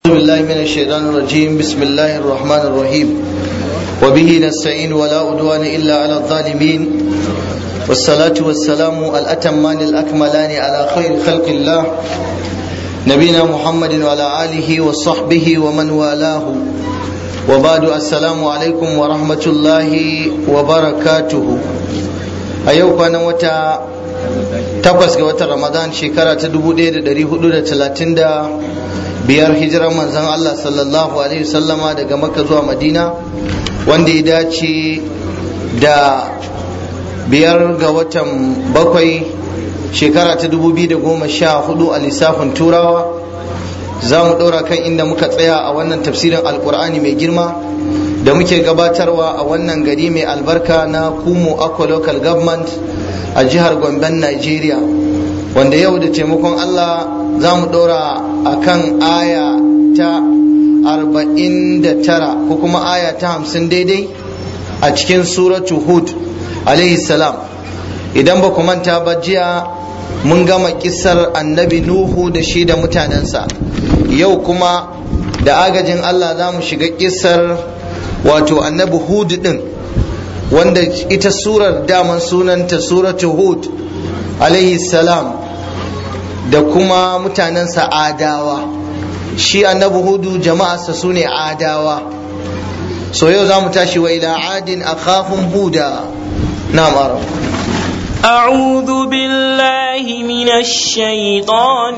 بالله من الشيطان الرجيم بسم الله الرحمن الرحيم وبه نستعين ولا عدوان إلا على الظالمين والصلاة والسلام الأتمان الأكملان على خير خلق الله نبينا محمد وعلى آله وصحبه ومن والاه وبعد السلام عليكم ورحمة الله وبركاته أيوك أنا وتا takwas ga watan ramadan shekara ta dubu ɗaya da ɗari hudu da talatin da biyar hijirar manzon Allah sallallahu alaihi wasallama daga makka zuwa madina wanda ya dace da biyar ga watan bakwai shekara ta dubu biyu da goma sha hudu a lissafin turawa za mu ɗora kan inda muka tsaya a wannan tafsirin alkur'ani mai girma da muke gabatarwa a wannan gari mai albarka na kumo aqua local government a jihar gomben nigeria wanda yau da taimakon allah za mu ɗora a kan aya ta 49 ko kuma aya ta 50 daidai a cikin suratu hud salam idan ba ku manta ba jiya mun gama kisar annabi nuhu da shi da mutanensa yau kuma da agajin allah za mu shiga kisar wato annabi hud din wanda ita surar daman sunanta suratu hud alaihi salam da kuma mutanensa adawa shi annabi hudu jama'arsa su ne adawa so yau za mu tashi wa ila adin akhahum huda na mara أعوذ بالله من الشيطان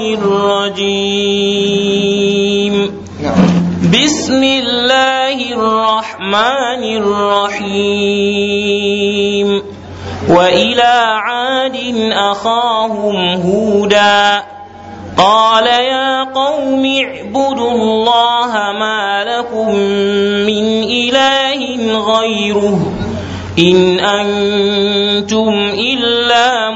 الرجيم بسم الله الرحمن الرحيم وإلى عاد أخاهم هودا قال يا قوم اعبدوا الله ما لكم من إله غيره إن أنتم إلا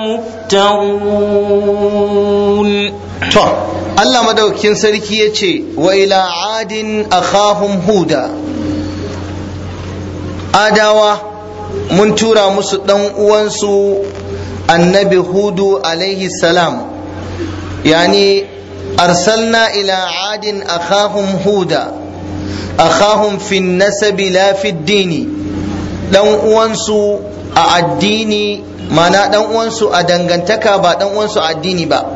مفترون Allah madaukakin sarki ya ce wa ila adin akhahum huda adawa mun tura musu ɗan uwansu annabi hudu alaihi salam yani arsalna ila adin akhahum huda akhahum fi nasabi la fi dini ɗan uwansu a addini mana ɗan uwansu a dangantaka ba ɗan uwansu a addini ba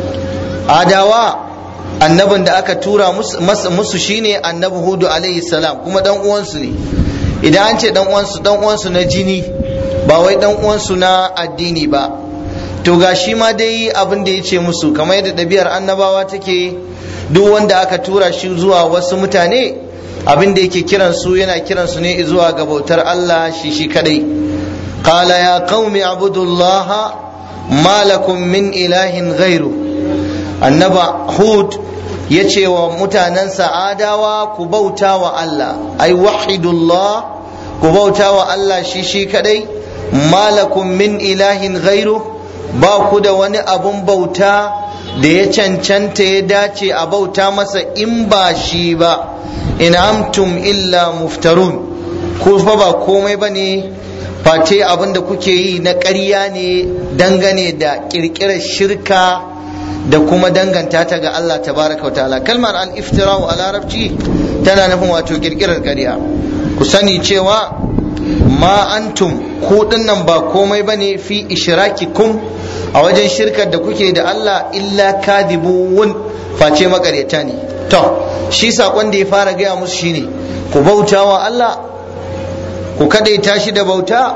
adawa annabin da aka tura musu shine annabi hudu alaihi salam kuma dan uwansu ne idan an ce dan uwansu dan uwansu na jini ba wai dan uwansu na addini ba to ga shi ma dai abin da ya ce musu kamar yadda ɗabi'ar annabawa take duk wanda aka tura shi zuwa wasu mutane abin da yake kiran su yana kiran su ne zuwa ga bautar Allah shi shi kadai qala ya qaumi abudullaha ma lakum min ilahin ghairu annaba hud ya ce wa mutanensa adawa ku bauta wa Allah ai wahidullah ku bauta wa Allah shi shi kadai malakum min ilahin ghairu ba ku da wani abun bauta da ya cancanta ya dace a bauta masa in ba shi ba in amtum illa muftarun ku fa ba komai ba ne face abin da kuke yi na ƙarya ne dangane da ƙirƙirar shirka da kuma danganta ta ga Allah tabaraka wa ta'ala kalmar al-iftira'u a larabci tana nufin wato kirkirar ƙarya ku sani cewa ma antum ku dinnan ba komai bane fi ishrakikum a wajen shirkar da kuke da Allah illa kadibun face makaryata ne to shi sakon da ya fara gaya musu shine ku bauta wa Allah ku kadaita shi da bauta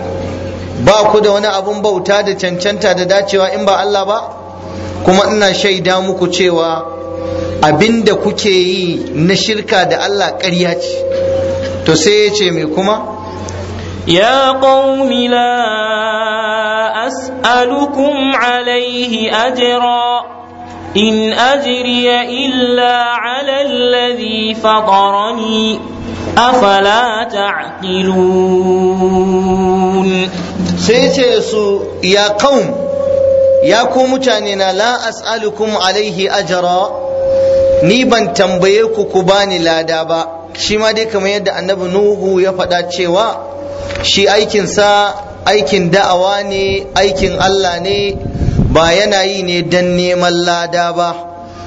ba ku da wani abun bauta da cancanta da dacewa in ba Allah ba kuma ina shaida muku cewa abinda kuke yi na shirka da Allah ƙarya ce to sai ya ce mai kuma يا قوم لا أسألكم عليه أجرا إن أجري إلا على الذي فطرني أفلا تعقلون سيتي يا قوم ya ku mutane na la as'alukum alaihi ajara ni ban tambaye ku ku bani lada ba shi ma dai kamar yadda annabi nuhu ya faɗa cewa shi aikinsa aikin da'awa ne aikin Allah ne ba yana yi ne don neman lada ba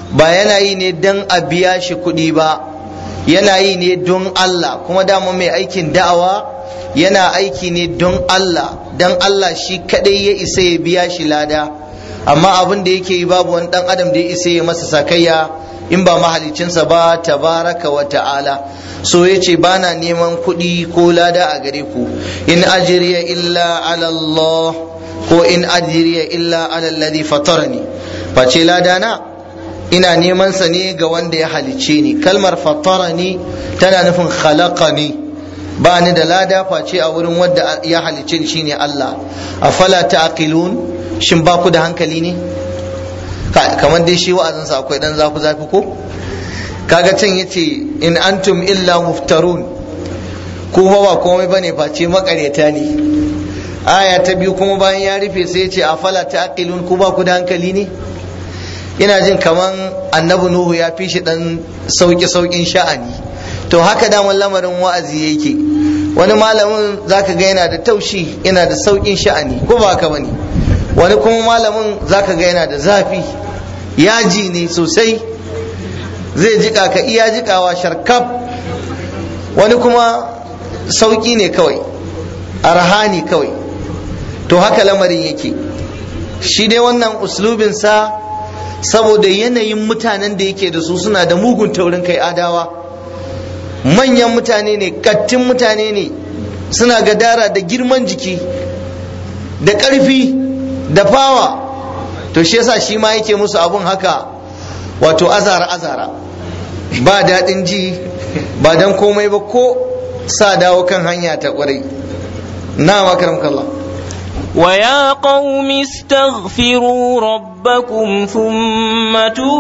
ba yana yi ne don a biya shi kuɗi ba yana yi ne don Allah kuma dama mai aikin da'awa yana aiki ne don Allah don Allah shi kadai ya isa ya biya shi lada amma abin da yake yi babu wani dan adam da ya isa ya masa sakayya in ba mahalicinsa ba tabaraka wa ta'ala so ya ce ba na neman kuɗi ko lada a gare ku in ajiriya illa ala Allah ko in ajiriya illa ala alladhi fatarani face lada na ina neman sa ne ga wanda ya halicce ni kalmar fatarani tana nufin khalaqani ba ni da lada face a wurin wanda ya halicce ni shine Allah afala ta'qilun shin ba ku da hankali ne kamar dai shi wa'azinsa akwai dan zafi zafi ko kaga can yace in antum illa muftarun ku fa ba komai bane face makareta ne aya ta biyu kuma bayan ya rufe sai yace afala ta'qilun ku ba ku da hankali ne ina jin kaman annabi nuhu ya fi shi dan sauki saukin sha'ani to haka daman lamarin wa'azi yake wani malamin zaka ga yana da taushi yana da saukin sha'ani ko ba haka bane wani kuma malamin zaka ga yana da zafi yaji ne sosai zai jika ka iya jikawa sharkaf wani kuma sauki ne kawai arhani kawai to haka lamarin yake shi dai wannan uslubinsa saboda yanayin mutanen da yake da su suna da mugun taurin kai adawa manyan mutane ne kattin mutane ne suna gadara da girman jiki da ƙarfi da fawa to shi yasa shi ma yake musu abun haka wato azara azara ba daɗin ji ba dan komai ba ko sa dawo kan hanya ta ƙwarai na makaram kallah ويا قوم استغفروا ربكم ثم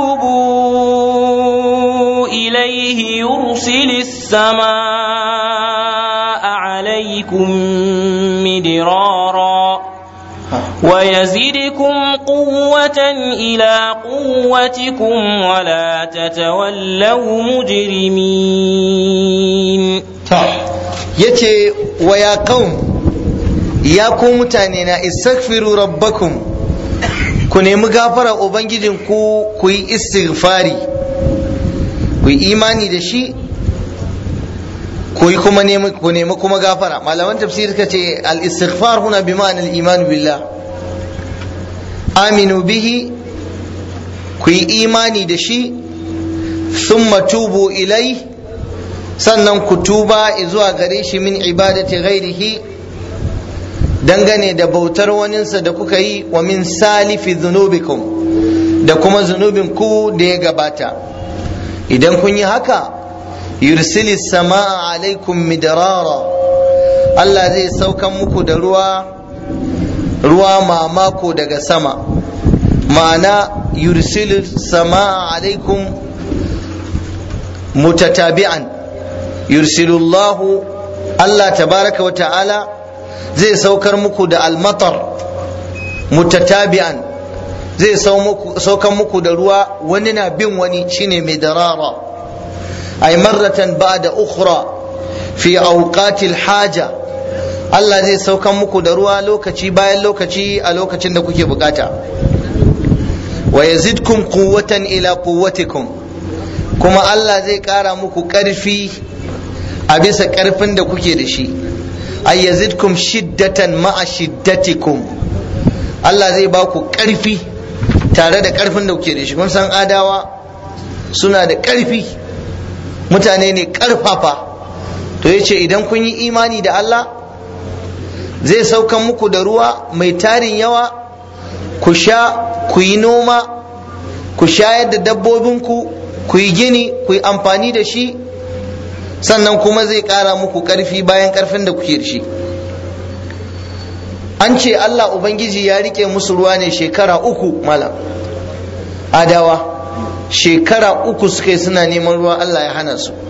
توبوا إليه يرسل السماء عليكم مدرارا ويزدكم قوة إلى قوتكم ولا تتولوا مجرمين يتي ويا قوم ya ku mutane na istaghfiru rabbakum ku nemi gafara ubangijin ku ku yi istighfari ku yi imani da shi ku yi kuma nemi ku nemi kuma gafara malaman tafsir suka ce al istighfar huna bi ma'ana al iman billah aminu bihi ku yi imani da shi thumma tubu ilai sannan ku tuba zuwa gare shi min ibadati ghairihi dangane da bautar waninsa da kuka yi wa min salifi zunubikum da kuma zunubin ku da ya gabata idan kun yi haka yursili sama'a alaikum midrara Allah zai saukan muku da ruwa ruwa mamako daga sama ma'ana yursili sama'a alaikum mutatabi'an yursilullahu Allah tabaraka wa ta'ala zai saukar muku da almatar mutatabi'an zai saukar muku da ruwa wani na bin wani shine mai darara ay marratan ba'da ukhra fi awqatil haja Allah zai saukar muku da ruwa lokaci bayan lokaci a lokacin da kuke bukata wa yazidkum quwwatan ila quwwatikum kuma Allah zai kara muku karfi a bisa karfin da kuke da shi ay yazidkum shiddatan ma'a shiddatikum Allah zai ba ku ƙarfi tare da ƙarfin da kuke da shi kun san adawa suna da ƙarfi mutane ne ƙarfafa to yace idan kun yi imani da Allah zai saukan muku da ruwa mai tarin yawa ku sha ku yi noma ku shayar da dabbobinku ku yi gini ku yi amfani da shi sannan kuma zai ƙara muku ƙarfi bayan ƙarfin da kuke da shi an ce Allah Ubangiji ya rike musu ruwa ne shekara uku malam adawa shekara uku suka yi suna neman ruwa Allah ya hana su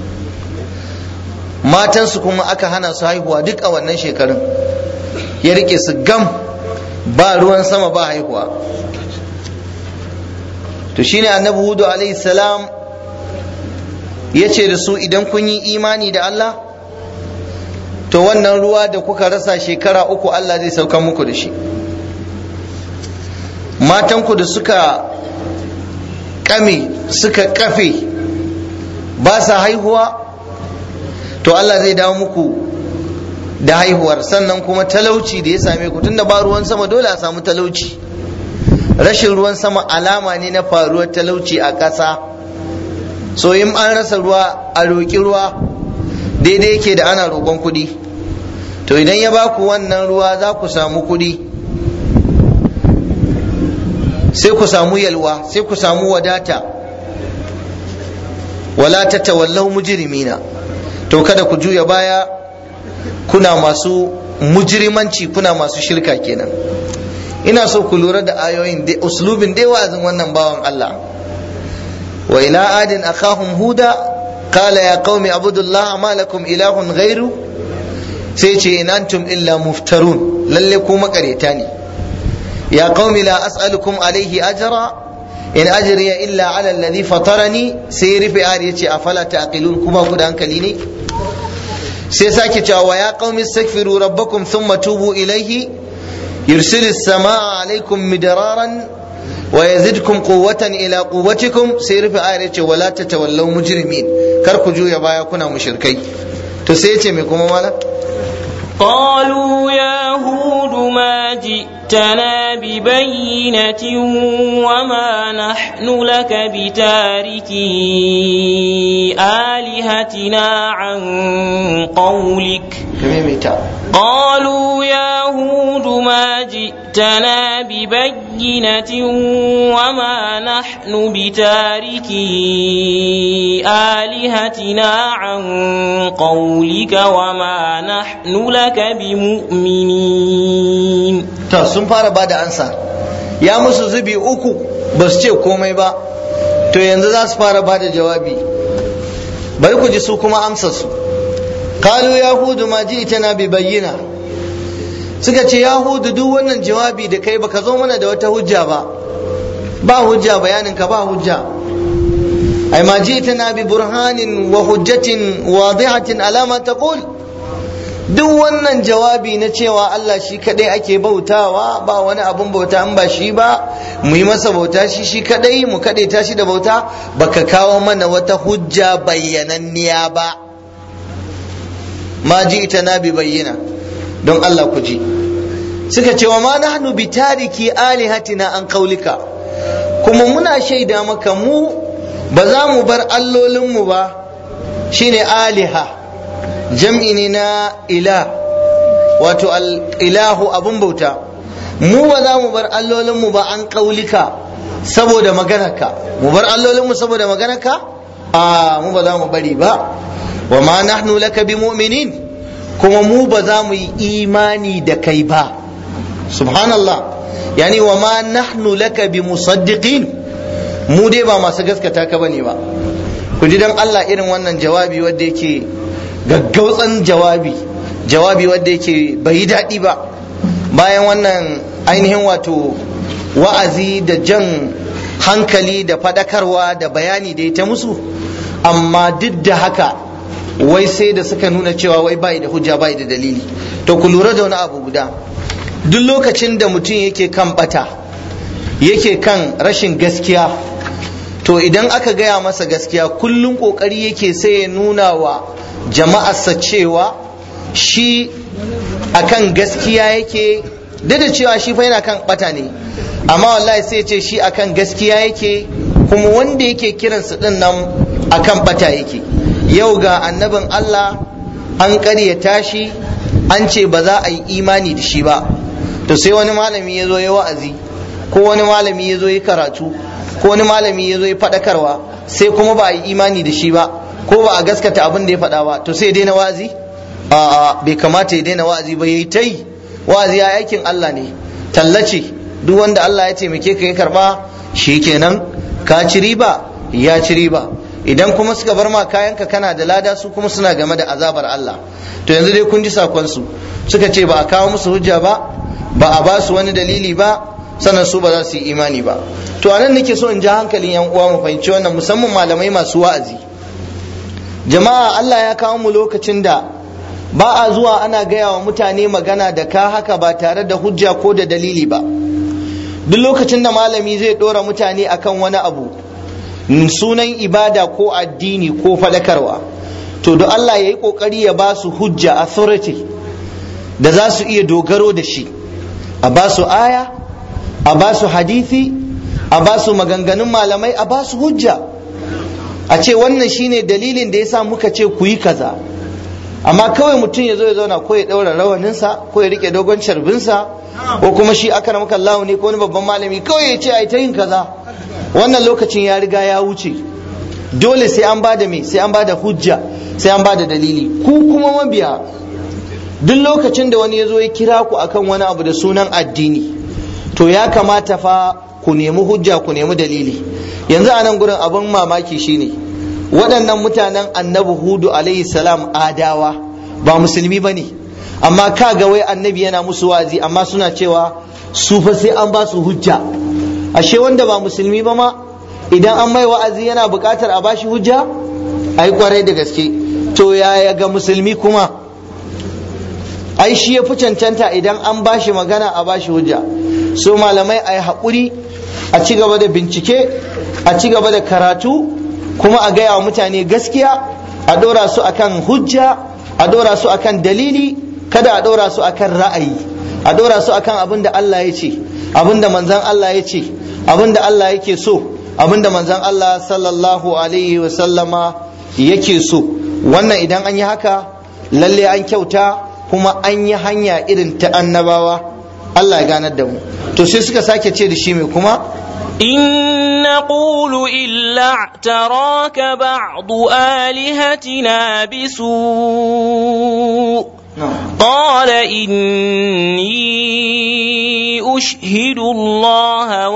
matansu kuma aka hana su haihuwa duk a wannan shekarun ya rike su gam ba ruwan sama ba haihuwa to shine annabi hudu alaihi salam ya ce da su idan kun yi imani da Allah to wannan ruwa da kuka rasa shekara uku Allah zai sauka muku da shi matanku da suka kame suka kafe ba sa haihuwa to Allah zai dawo muku da haihuwar sannan kuma talauci da ya same ku tunda ba ruwan sama dole a samu talauci rashin ruwan sama alama ne na faruwar talauci a ƙasa so in an rasa ruwa a roƙi ruwa daidai yake da ana roƙon kuɗi to idan ya ba ku wannan ruwa za ku samu kuɗi sai ku samu yalwa sai ku samu wadata wala ta tawallau mujrimina to kada ku juya baya kuna masu mujrimanci kuna masu shirka kenan ina so ku lura da ayoyin da uslubin dai wa'azin wannan bawan Allah wa ila adin akhahum huda qala ya qaumi abudullaha ma lakum ilahun ghairu sai ce in antum illa muftarun lalle ku makareta ne ya qaumi la as'alukum alaihi ajra in ajriya illa ala alladhi fatarani sai rufe ayar yace afala taqilun kuma ku da hankali ne sai sake cewa wa ya qaumi astaghfiru rabbakum thumma tubu ilaihi yursilis samaa alaikum midraran wa yazidkum quwwatan ila quwwatikum sai rufe ayar yace wala tatawallaw mujrimin kar ku juya baya kuna mushrikai to sai yace me kuma mala قالوا يا هود ما جئتنا ببينة وما نحن لك بتاركي آلهتنا عن قولك قالوا يا هود ما جئتنا ببينة وما نحن بتاركي آلهتنا عن قولك وما نحن لك بمؤمنين ta sun fara bada ansa ya musu zubi uku ba su ce komai ba to yanzu za su fara bada jawabi bari ku ji su kuma amsa su kalu yahudu ma ji ita na bi bayyana suka ce yahudu duk wannan jawabi da kai baka zo mana da wata hujja ba ba hujja bayanin ka ba hujja ai ma ji ita na bi burhanin wa hujjatin wadihatin alama taqul duk wannan jawabi na cewa Allah shi kadai ake bautawa ba wani abun bauta in ba shi ba mu yi masa bauta shi shi kadai mu kadai ta shi da bauta baka kawo mana wata hujja bayyananniya ba ma ji ita na bi bayyana don Allah ku ji suka ce wa ma nahnu bi tariki alihatina an kaulika kuma muna shaida maka mu ba za mu bar allolinmu ba shine aliha jam'i ne na ila wato ilahu abun bauta mu ba za mu bar allolinmu ba an kaulika saboda maganarka mu bar allolinmu saboda maganarka a mu ba za mu bari ba wa ma nahnu laka bi mu'minin kuma mu ba za mu yi imani da kai ba subhanallah yani wa ma nahnu laka bi musaddiqin mu dai ba masu gaskata ka bane ba ku ji dan Allah irin wannan jawabi wanda yake gaggautsan jawabi jawabi wanda yake bai yi daɗi ba bayan wannan ainihin wato wa'azi da jan hankali da faɗakarwa da bayani da ya ta musu amma duk da haka wai sai da suka nuna cewa wai bai da hujja bai da dalili to ku lura da wani abu guda duk lokacin da mutum yake kan bata yake kan rashin gaskiya to idan aka gaya masa gaskiya kullum kokari yake sai ya nuna wa jama'arsa cewa shi akan gaskiya yake duk da cewa shi fa yana kan bata ne amma wallahi sai ce shi akan gaskiya yake kuma wanda yake kiransu din nan akan bata yake yau ga annabin Allah an ƙaryata shi an ce ba za a yi imani da shi ba to sai wani malami ya zo ya wa'azi ko wani malami ya zo ya karatu ko wani malami ya zo ya faɗakarwa sai kuma ba a yi imani da shi ba ko ba a gaskata abin da ya faɗa ba to sai ya daina wa'azi a'a bai kamata ya daina wa'azi ba yayi ta yi wa'azi ya aikin Allah ne tallace duk wanda Allah ya taimake ka ya karba kenan ka ci riba ya ci riba idan kuma suka bar ma kayanka kana da lada su kuma suna game da azabar Allah to yanzu dai kun ji sakon su suka ce ba a kawo musu hujja ba ba a ba su wani dalili ba sannan su ba za su yi imani ba to anan nake so in ji hankalin yan uwa mu fahimci wannan musamman malamai masu wa'azi jama'a Allah ya kawo mu lokacin da ba a zuwa ana gaya wa mutane magana da ka haka ba tare da hujja ko da dalili ba duk lokacin da malami zai dora mutane akan wani abu sunan ibada ko addini ko faɗakarwa to da Allah ya yi ƙoƙari ya ba su hujja authority da za su iya dogaro da shi a ba su aya a ba su hadithi a ba su maganganun malamai a ba su hujja a ce wannan shine dalilin da ya sa muka ce ku yi kaza amma kawai mutum ya zo ya zauna ko ya ɗaura rawaninsa ko ya rike dogon carbinsa ko kuma shi aka ramaka Allah ne ko wani babban malami kawai ya ce a ta yin kaza wannan lokacin ya riga ya wuce dole sai an ba da me sai an ba da hujja sai an ba da dalili ku kuma mabiya duk lokacin da wani ya zo ya kira ku akan wani abu da sunan addini to ya kamata fa ku nemi hujja ku nemi dalili yanzu a nan gurin abin mamaki shine waɗannan mutanen annabi hudu alaihi salam adawa ba musulmi ba ne amma ka ga wai annabi yana musu wa'azi amma suna cewa su fa sai an ba su hujja ashe wanda ba musulmi ba ma idan an mai wa'azi yana buƙatar a bashi hujja ai kwarai da gaske to yaya ga musulmi kuma ai shi ya fi cancanta idan an bashi magana a bashi hujja so malamai a yi haƙuri a ci gaba da bincike a ci gaba da karatu kuma a gaya wa mutane gaskiya a ɗora su akan hujja a ɗora su akan dalili kada a ɗora su akan ra'ayi a ɗora su akan abin da Allah ya ce abin da manzan Allah ya ce abin da Allah yake so abin da manzan Allah sallallahu alaihi wa sallama yake so wannan idan an yi haka lalle an kyauta kuma an yi hanya irin ta annabawa Allah ya ganar da mu to sai suka sake ce da shi mai kuma إن نقول إلا اعتراك بعض آلهتنا بسوء قال إني أشهد الله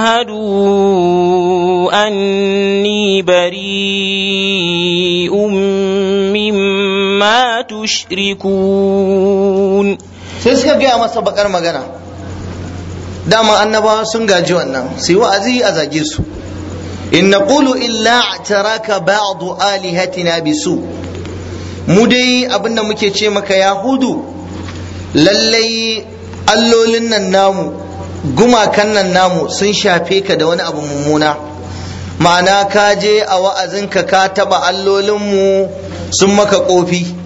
واشهدوا أني بريء مما تشركون sai suka gaya masa bakar magana dama annabawa sun gaji wannan su yi wa'azi a zage su in naqulu illa taraka ba'du alihatina bisu mu dai abinda muke ce maka yahudu lallai allolin nan namu gumakan nan namu sun shafe ka da wani abu mummuna ma'ana ka je a wa'azinka ka taba allolinmu sun maka kofi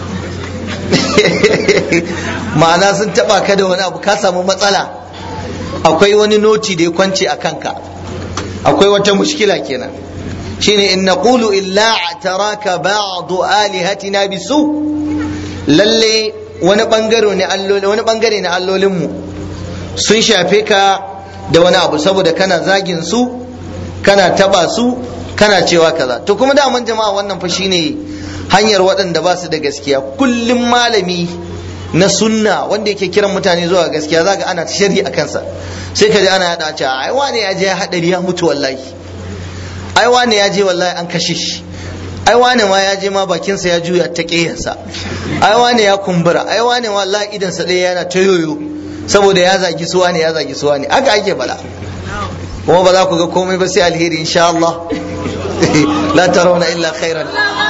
ma'ana sun taba ka da wani abu ka samu matsala akwai wani noti da ya kwance a kanka akwai wata mushkila kenan shine in naqulu illa taraka ba'du alihatina bisu lalle wani bangare ne alloli wani bangare ne allolinmu sun shafe ka da wani abu saboda kana zagin su kana taba su kana cewa kaza to kuma daman jama'a wannan fa shine hanyar waɗanda ba su da gaskiya kullum malami na sunna wanda yake kiran mutane zuwa gaskiya zaka ana sharhi a kansa sai ka ji ana yada cewa ai wane ya je hadari ya mutu wallahi ai wane ya je wallahi an kashe shi ai wane ma ya je ma bakinsa ya juya ta ƙeyarsa ai wane ya kumbura ai wane wallahi idan sa ɗaya yana ta yoyo saboda ya zagi suwa ne ya zagi suwa ne haka ake bala kuma ba za ku ga komai ba sai alheri insha Allah la tarawna illa khairan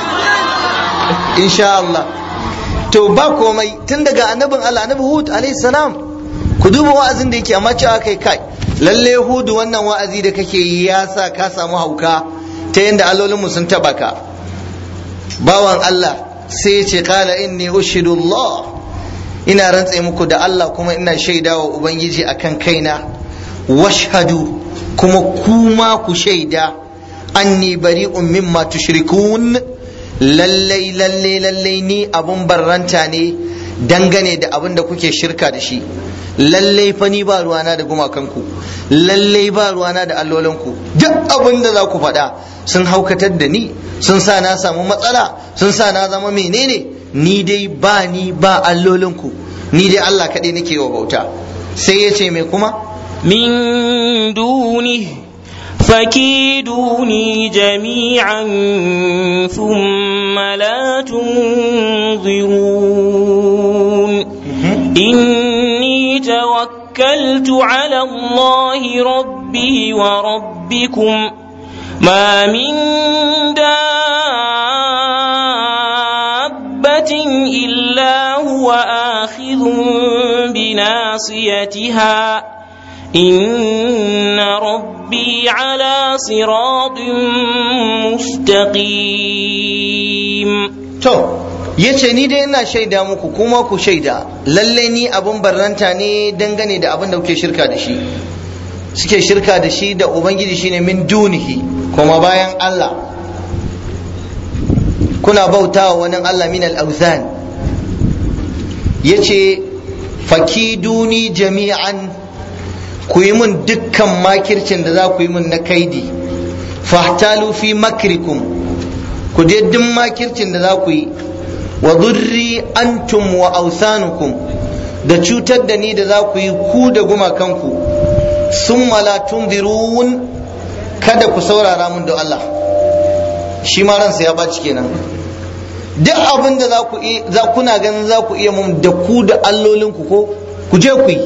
insha Allah to ba komai tun daga annabin Allah annabi Hud alayhi salam ku duba wa'azin da yake amma cewa kai kai lalle Hud wannan wa'azi da kake yi ya sa ka samu hauka ta yanda allolin mu sun taba ka bawan Allah sai ya ce qala inni ushidu Allah ina rantse muku da Allah kuma ina shaidawa ubangiji akan kaina washhadu kuma kuma ku shaida anni bari'un mimma tushrikun lallai lallai lallai ni abun barranta ne dangane da abin da kuke shirka da shi lallai fa ni ba ruwana da gumakanku lallai ba ruwana da allolinku duk abin da za ku faɗa sun haukatar da ni sun sa na samu matsala sun sa na zama menene ni dai ba ni ba allolinku ni dai Allah kaɗai nake wa bauta sai ya ce mai kuma min duni فكيدوني جميعا ثم لا تنظرون إني توكلت على الله ربي وربكم ما من دابة إلا هو آخذ بناصيتها إن ربي على صراط مستقيم to yace ni dai ina shaida muku kuma ku shaida lalle ni abun barranta ne dangane da abin da kuke shirka da shi suke shirka da shi da ubangiji shine min dunihi kuma bayan Allah kuna bautawa wani Allah min al-awthan yace fakiduni jami'an ku yi mun dukkan makircin da za ku yi mun na kaidi fahtalu fi makrikum ku je duk makircin da za ku yi wa durri antum wa ausanukum da cutar da ni da za ku yi ku da gumakanku sun la tunzirun kada ku saurara mun da Allah shi ma ransa ya baci kenan duk abin da za ku za kuna ganin za ku iya mun da ku da allolinku ko ku je ku yi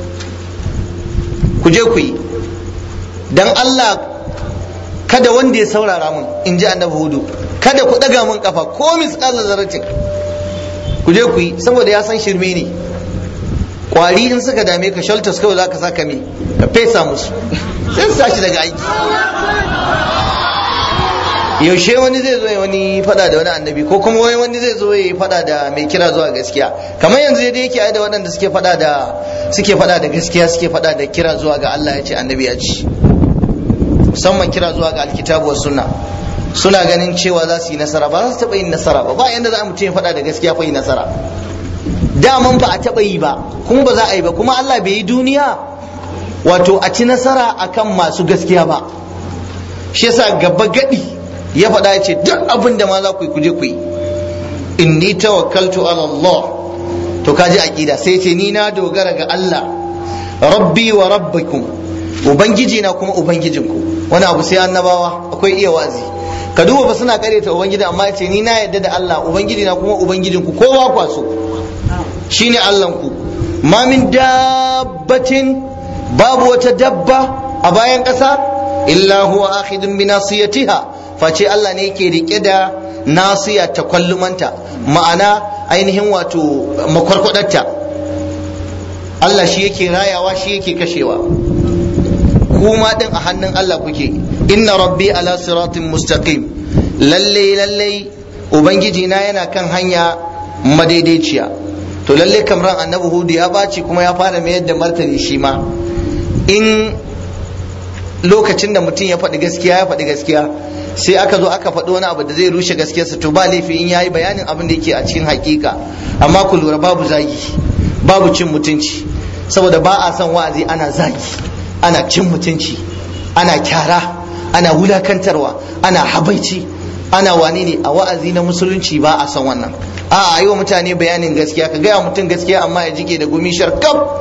ku je ku yi dan Allah kada wanda ya saurara mun in ji annabi hudu kada ku daga mun kafa ko misqalar zarratin ku je ku yi saboda ya san shirme ne kwari in suka dame ka shelters kawai zaka saka me ka fesa musu sai su tashi daga aiki yaushe wani zai zo ya wani fada da wani annabi ko kuma wani wani zai zo ya fada da mai kira zuwa gaskiya kamar yanzu yadda yake ai da waɗanda suke fada da suke fada da gaskiya suke fada da kira zuwa ga Allah ya ce annabi ya ce musamman kira zuwa ga alkitabu was sunna suna ganin cewa za su yi nasara ba za su taɓa yin nasara ba ba yanda za a mutum ya faɗa da gaskiya fa yi nasara daman ba a taɓa yi ba kuma ba za a yi ba kuma Allah bai yi duniya wato a ci nasara akan masu gaskiya ba shi yasa gaba gadi ya faɗa ya ce duk abin da ma za ku yi kuje ku yi inni tawakkaltu ala Allah to kaji aqida sai ce ni na dogara ga Allah rabbi wa rabbikum ubangiji na kuma ubangijinku wani abu sai annabawa akwai iya wazi ka duba ba suna karyata ubangiji amma ya ce ni na yadda da Allah ubangiji na kuma ubangijinku kowa kwaso shine Allahnku ma min dabbatin babu wata dabba a bayan ƙasa illa huwa akhidun bi nasiyatiha face Allah ne yake rike da nasiya ta kwallumanta ma'ana ainihin wato makwarkwadarta Allah shi yake rayawa shi yake kashewa kuma din a hannun Allah kuke inna rabbi ala siratin mustaqim lalle lalle ubangiji na yana kan hanya madaidaiciya to lalle kamran annabi hudu ya baci kuma ya fara mayar da martani shi ma in lokacin da mutum ya faɗi gaskiya ya faɗi gaskiya sai aka zo aka faɗi wani abu da zai rushe gaskiyarsa to ba laifi in yayi bayanin abin da yake a cikin hakika amma ku lura babu zagi babu cin mutunci saboda ba a son wa'azi ana zagi ana cin mutunci ana kyara ana wulakantarwa ana habaici ana wane ne a wa'azi na musulunci ba a son wannan a a yi wa mutane bayanin gaskiya ka gaya mutum gaskiya amma ya jike da gumi sharkaf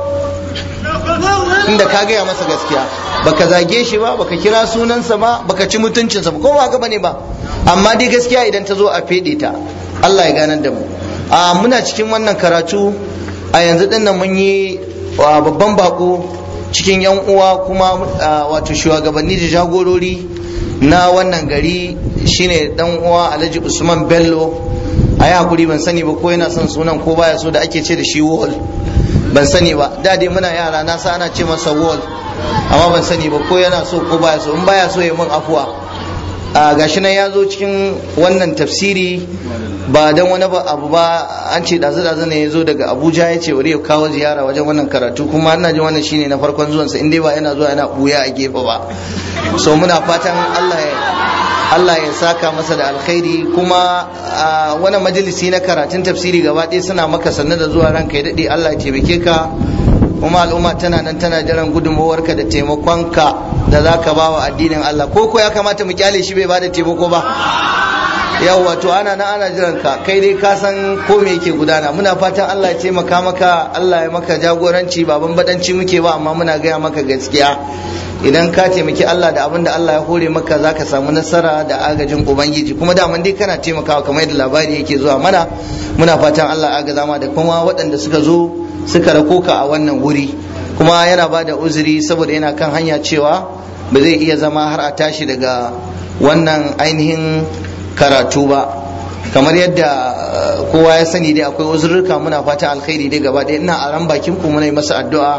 inda ka gaya masa gaskiya baka zage shi ba baka kira sunansa ba baka ci mutuncinsa ba ko ba haka bane ba amma dai gaskiya idan ta zo a fede ta Allah ya ganar da mu a muna cikin wannan karatu a yanzu din nan mun yi babban bako cikin yan uwa kuma wato shugabanni da jagorori na wannan gari shine dan uwa Alhaji Usman Bello a yi hakuri ban sani ba ko yana son sunan ko baya so da ake ce da shi wall ban sani ba da dai muna yara na sa ana ce masa wall amma ban sani ba ko yana so ko baya so in baya so ya mun afuwa a gashi nan ya zo cikin wannan tafsiri ba dan wani abu ba an ce dazu dazu ne ya zo daga abuja ya ce wuri ya kawo ziyara wajen wannan karatu kuma ina jin wannan shine na farkon zuwansa in dai ba yana zuwa yana buya a gefe ba so muna fatan allah ya Allah ya saka masa da alkhairi kuma a wani majalisi na karatun tafsiri gaba ɗaya suna maka sannu da zuwa ranka ya daɗe Allah ya taimake ka kuma al'umma tana nan tana jiran gudunmawarka da taimakonka da za ka ba wa addinin Allah ko ko ya kamata mu kyale shi bai ba da taimako ba yawwa to ana nan ana jiran ka kai dai ka san ko me yake gudana muna fatan Allah ya taimaka maka Allah ya maka jagoranci baban badanci muke ba amma muna gaya maka gaskiya idan ka taimaki Allah da abin da Allah ya hore maka za ka samu nasara da agajin Ubangiji kuma da dai kana taimakawa kamar yadda labari yake zuwa mana muna fatan Allah agaza ma da kuma waɗanda suka zo suka rako ka a wannan wuri kuma yana ba da uzuri saboda yana kan hanya cewa ba zai iya zama har a tashi daga wannan ainihin karatu ba kamar yadda kowa ya sani dai akwai uzurruka muna fatan alkhairi dai gaba ɗaya ina a ran bakin ku muna yi masa addu'a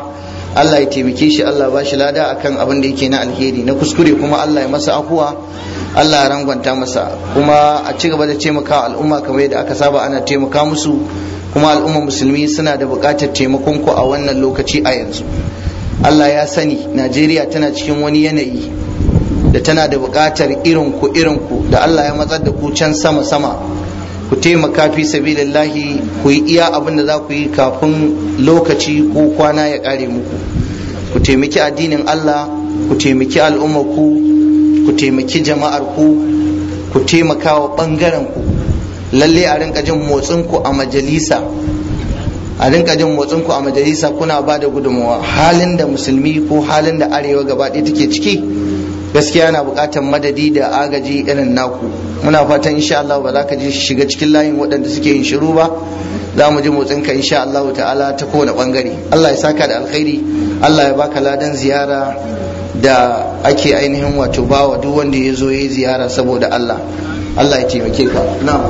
Allah ya taimake shi Allah ba shi lada akan abin da yake na alheri na kuskure kuma Allah ya masa afuwa Allah ya rangwanta masa kuma a ci gaba da taimaka al'umma kamar yadda aka saba ana taimaka musu kuma al'umma musulmi suna da buƙatar taimakon ku a wannan lokaci a yanzu Allah ya sani Najeriya tana cikin wani yanayi da tana da buƙatar irin ku irin ku da Allah ya matsar da ku can sama sama ku taimaka fi sabilillahi ku yi iya abin da za ku yi kafin lokaci ko kwana ya ƙare muku ku taimaki addinin Allah ku taimaki al'ummar ku ku taimaki jama'ar ku ku taimaka wa ɓangaren ku lalle a rinka jin motsin ku a majalisa a rinka jin motsin ku a majalisa kuna ba da gudunmawa halin da musulmi ko halin da arewa gaba ɗaya take ciki gaskiya na buƙatar madadi da agaji irin naku muna fatan insha Allah ba za ka ji shiga cikin layin waɗanda suke yin shiru ba za mu ji motsin ka insha Allah ta'ala ta kowane bangare Allah ya saka da alkhairi Allah ya baka ladan ziyara da ake ainihin wato bawa duk wanda ya zo ya yi ziyara saboda Allah Allah ya taimake ka na'am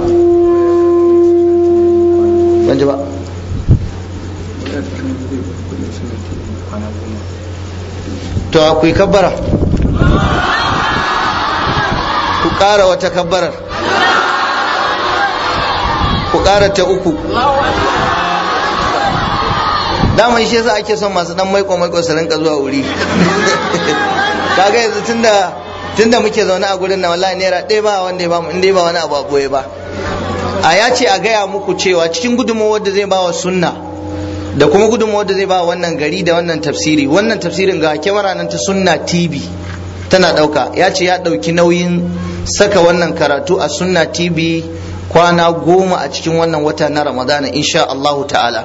ban ji ba to akwai kabbara ku ƙara wata kabbarar ku ƙara ta uku daman shi yasa ake son masu dan maiko maiko su rinka zuwa wuri kaga yanzu tunda tunda muke zaune a gurin na wallahi naira ɗaya ba wanda ya bamu in ba wani abu a boye ba a ya ce a gaya muku cewa cikin gudunmawar da zai ba wa sunna da kuma gudunmawar da zai ba wannan gari da wannan tafsiri wannan tafsirin ga kyamara nan ta sunna tv tana ɗauka ya ce ya ɗauki nauyin saka wannan karatu a sunna tv kwana goma a cikin wannan wata na ramadana insha Allahu ta'ala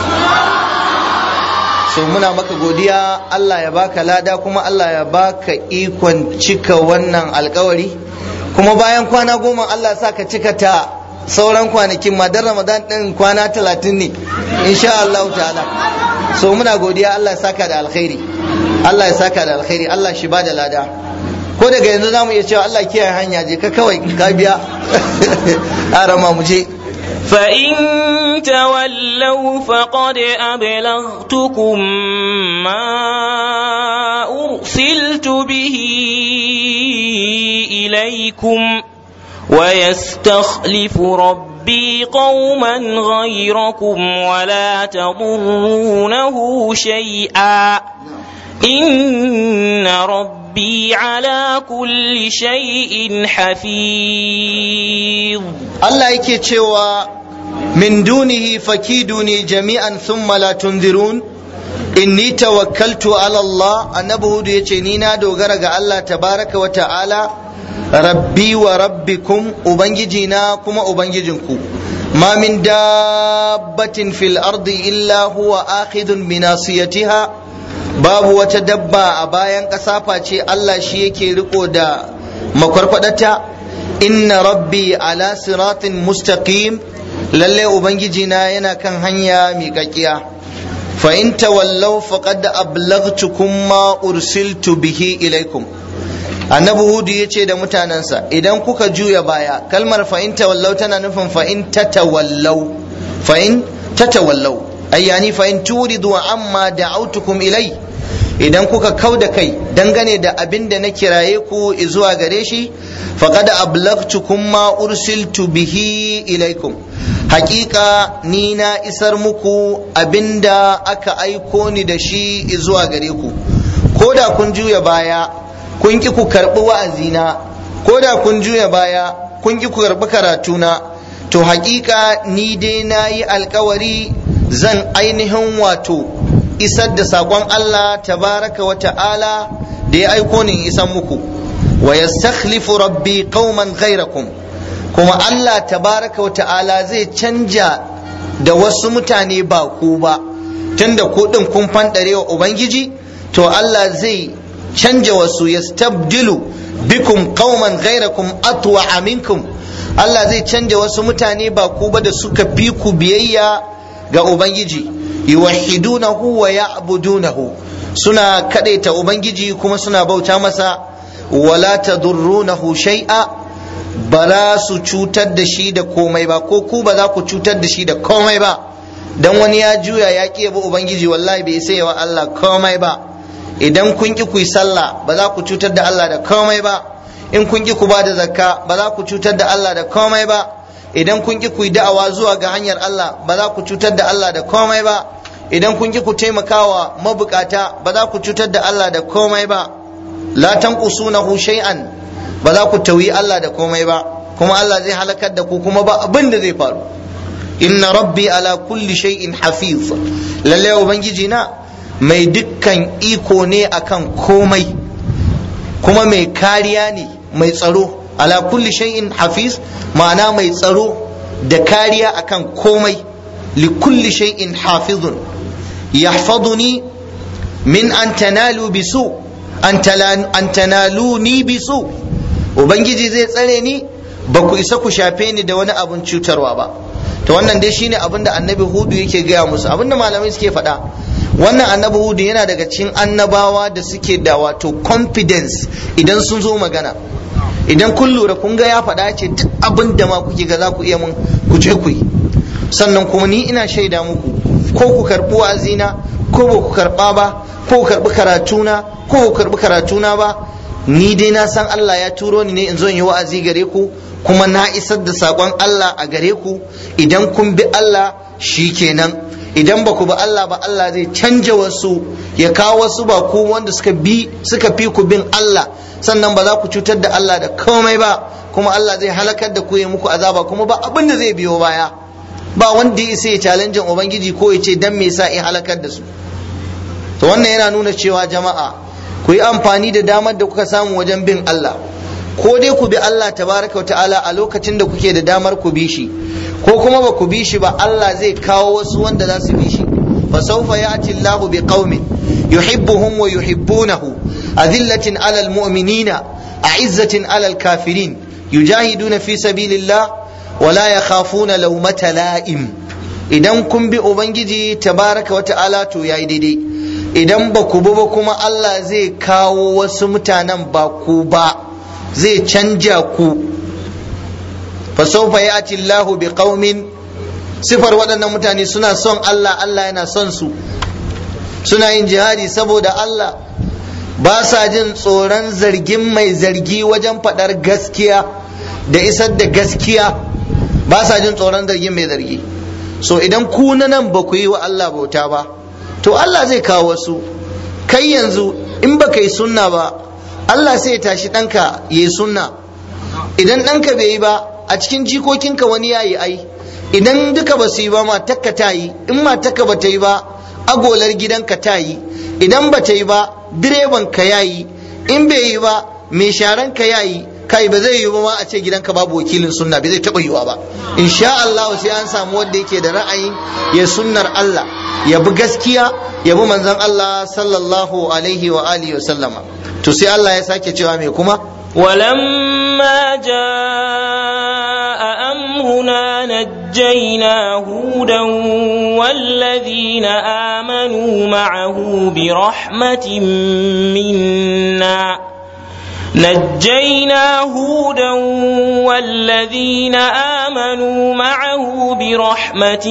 so muna maka godiya Allah ya baka lada kuma Allah ya baka ikon cika wannan alkawari kuma bayan kwana goma Allah sa ka cika ta sauran kwanakin ma dan ramadan din kwana talatin ne insha Allah ta'ala so muna godiya Allah ya saka da alkhairi Allah ya saka da alkhairi Allah shi ba da lada ko daga yanzu za mu iya cewa Allah kiyaye hanya je ka kawai ka biya arama mu je فإن تولوا فقد أبلغتكم ما أرسلت به إليكم ويستخلف ربي قوما غيركم ولا تضرونه شيئا إن ربي على كل شيء حفيظ الله yake cewa min dunihi fakiduni jami'an thumma la tunzirun inni tawakkaltu ala Allah annabi hudu yace ni na dogara ga Allah tabaraka wa ta'ala rabbi wa rabbikum ubangijina kuma ubangijinku ma min dabbatin fil ardi illa huwa akhidun bi nasiyatiha babu wata dabba a bayan ƙasa face Allah shi yake riko da makwarkwadata inna rabbi ala siratin mustaqim lalle ubangijina yana kan hanya miƙaƙiya fa in tawallaw faqad ablaghtukum ma ursiltu bihi ilaikum annabi hudu yace da mutanensa idan kuka juya baya kalmar fa in tawallaw tana nufin fa in tatawallaw fa in tatawallaw ay yani fa in turidu amma da'autukum ilai idan kuka kau da kai dangane da abin da na kiraye ku zuwa gare shi faqad ablaghtukum ma ursiltu bihi ilaikum hakika ni na isar muku abinda aka aiko ni da shi zuwa gare ku ko da kun juya baya kun ki ku karbi wa'azina ko da kun juya baya kun ki ku karbi karatuna to hakika ni dai na yi alkawari zan ainihin wato isar da saƙon Allah tabaraka wa ta'ala da ya aiko ni isan muku wa yastakhlifu rabbi qauman ghairakum kuma Allah tabaraka wa ta'ala zai canja da wasu mutane ba ku ba tunda ku din kun fandare wa ubangiji to Allah zai canja wasu yastabdilu bikum qauman ghairakum atwa minkum Allah zai canja wasu mutane ba ku ba da suka fi ku biyayya ga ubangiji yuwahhidunahu wa ya'budunahu suna kadaita ubangiji kuma suna bauta masa wala tadurrunahu shay'a ba za su cutar da shi da komai ba ko ku ba za ku cutar da shi da komai ba dan wani ya juya ya ƙi bi ubangiji wallahi bai sai wa Allah komai ba idan kun ki ku yi sallah ba za ku cutar da Allah da komai ba in kun ki ku ba da zakka ba za ku cutar da Allah da komai ba idan kun ki ku yi da'awa zuwa ga hanyar Allah ba za ku cutar da Allah da komai ba idan kun ki ku taimakawa mabukata ba za ku cutar da Allah da komai ba la tanqusunahu shay'an ba za ku tauyi Allah da komai ba kuma Allah zai halakar da ku kuma ba abin da zai faru inna rabbi ala kulli shay'in hafiz lalle ubangiji na mai dukkan iko ne akan komai kuma mai kariya ne mai tsaro ala kulli shay'in hafiz ma'ana mai tsaro da kariya akan komai li kulli shay'in hafizun yahfazuni min an tanalu bisu an tanaluni bisu ubangiji zai tsare ni ba ku isa ku shafe ni da wani abun cutarwa ba to wannan dai shine abin da annabi hudu yake gaya musu abin da malamai suke faɗa wannan annabi hudu yana daga cikin annabawa da suke da wato confidence idan sun zo magana idan kun lura kun ga ya faɗa ce duk abin da ma kuke ga za ku iya mun ku je ku yi sannan kuma ni ina shaida muku ko ku karɓi wa'azina ko ba ku karɓa ba ko ku karɓi karatuna ko ku karɓi karatuna ba ni dai na san Allah ya turo ni ne in zo in yi wa'azi gare ku kuma na isar da saƙon Allah a gare ku idan kun bi Allah shi kenan idan ba ku bi Allah ba Allah zai canja wasu ya kawo wasu ba ku wanda suka bi suka fi ku bin Allah sannan ba za ku cutar da Allah da komai ba kuma Allah zai halakar da ku ya muku azaba kuma ba abin da zai biyo baya ba wanda ya isa ya challenge ubangiji ko ya ce dan me yasa in halakar da su to wannan yana nuna cewa jama'a ku yi amfani da damar da kuka samu wajen bin Allah ko dai ku bi Allah tabaraka wa ta'ala a lokacin da kuke da damar ku bi shi ko kuma ba ku bi shi ba Allah zai kawo wasu wanda za su bi shi fa sawfa ya'ti Allahu bi qaumin yuhibbuhum wa yuhibbunahu adillatin 'alal mu'minina a'izzatin 'alal kafirin yujahiduna fi sabilillah wa la yakhafuna lawmata la'im idan kun bi ubangiji tabaraka wa ta'ala to yayi daidai idan ba ku bi ba kuma Allah zai kawo wasu mutanen ba ku ba zai canja ku fasaufa ya ci Allahu bi qaumin sifar waɗannan mutane suna son Allah Allah yana son su suna yin jihadi saboda Allah ba sa jin tsoron zargin mai zargi wajen faɗar gaskiya da isar da gaskiya ba sa jin tsoron zargin mai zargi so idan ku na nan ba ku yi wa Allah bauta ba to Allah zai kawo wasu kai yanzu in baka yi sunna ba Allah sai ya tashi ɗanka ya yi sunna idan ɗanka bai yi ba a cikin jikokinka wani ya yi ai idan duka ba su yi ba matakka ta yi in matakka ba ta yi ba agolar gidanka ta yi idan ba ta yi ba direban ka ya yi in bai yi ba mai sharan ka ya yi kai ba zai yi ba ma a ce gidanka babu wakilin sunna bai zai taɓa yiwa ba insha Allah sai an samu wanda yake da ra'ayin ya sunnar Allah ya bi gaskiya ya bi manzon Allah sallallahu alaihi wa alihi wa sallama to sai Allah ya sake cewa me kuma ولما جاء أمرنا نجينا هودا والذين آمنوا معه برحمة منا نجينا هودا والذين آمنوا معه برحمة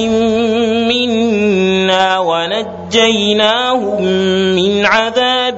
منا ونجيناهم من عذاب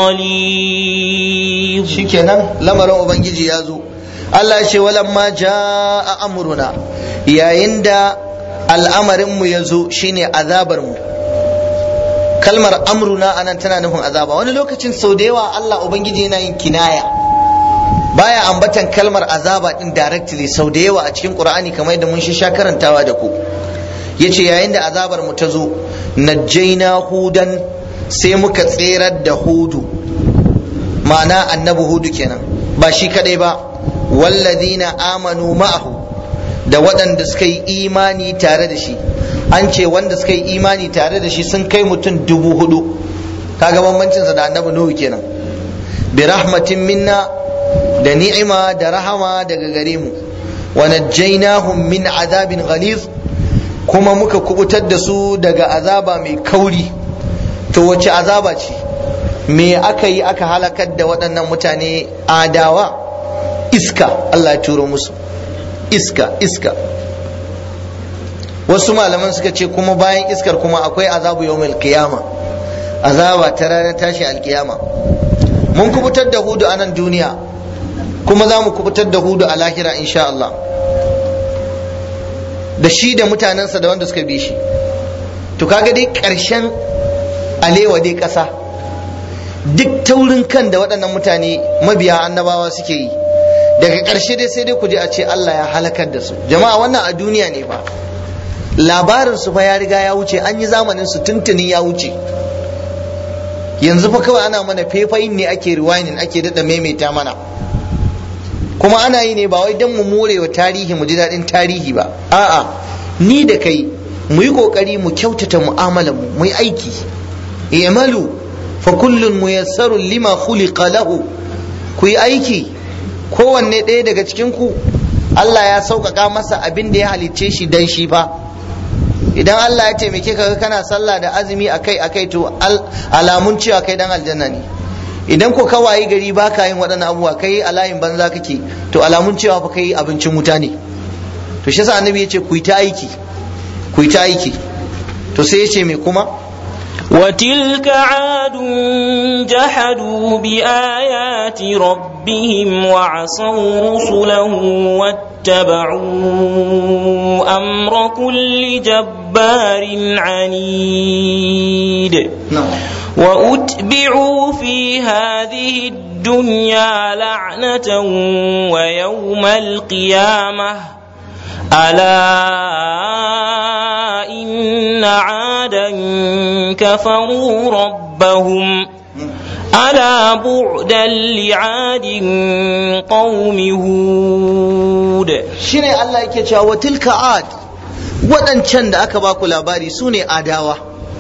غليظ shikenan lamarin ubangiji ya zo Allah ce walamma jaa amruna yayin da al'amarin mu ya zo shine azabar mu kalmar amruna anan tana nufin azaba wani lokacin sau da yawa Allah ubangiji yana yin kinaya baya ambatan kalmar azaba din directly sau da yawa a cikin qur'ani kamar yadda mun sha karantawa da ku yace yayin da azabar mu ta zo najjaina hudan sai muka tserar da hudu ma'ana annabi hudu kenan ba shi kadai ba walladina amanu ma'ahu da waɗanda suka yi imani tare da shi an ce wanda suka yi imani tare da shi sun kai mutum dubu hudu kaga bambancinsa da annabi nuhu kenan bi rahmatin minna da ni'ima da rahama daga gare mu wa najjaynahum min azabin ghaliz kuma muka kubutar da su daga azaba mai kauri to wace azaba ce me aka yi aka halakar da waɗannan mutane adawa iska Allah ya turo musu iska iska wasu malaman suka ce kuma bayan iskar kuma akwai azabu yawmil qiyama azaba ta ranar tashi alkiyama mun kubutar da hudu a nan duniya kuma za mu kubutar da hudu a lahira insha Allah da shi da mutanensa da wanda suka bi shi to kaga dai ƙarshen alewa dai ƙasa duk taurin kan da waɗannan mutane mabiya annabawa suke yi daga ƙarshe dai sai dai ku je a ce Allah ya halakar da su jama'a wannan a duniya ne fa labarin su fa ya riga ya wuce an yi zamanin su tuntuni ya wuce yanzu fa kawai ana mana fefayin ne ake rewinding ake daɗa maimaita mana kuma ana yi ne ba wai don mu more wa tarihi mu ji daɗin tarihi ba a'a ni da kai mu yi ƙoƙari mu kyautata mu'amalar mu mu yi aiki i'malu fa kullun muyassarun lima khuliqa lahu ku yi aiki kowanne ɗaya daga cikin ku Allah ya sauƙaƙa masa abin da ya halicce shi dan shi fa idan Allah ya taimake ka kana sallah da azumi akai akai to alamun cewa kai dan aljanna ne idan ko ka wayi gari ba ka yin waɗannan abubuwa kai a layin banza kake to alamun cewa fa kai abincin wuta ne to shi yasa annabi yace ku yi ta aiki ku yi ta aiki to sai yace me kuma وتلك عاد جحدوا بآيات ربهم وعصوا رسله واتبعوا أمر كل جبار عنيد نعم وأتبعوا في هذه الدنيا لعنة ويوم القيامة ألا إن عادا كفروا ربهم ألا بعدا لعاد قوم هود shine Allah yake cewa wa tilka ad waɗancan da aka baku labari su ne adawa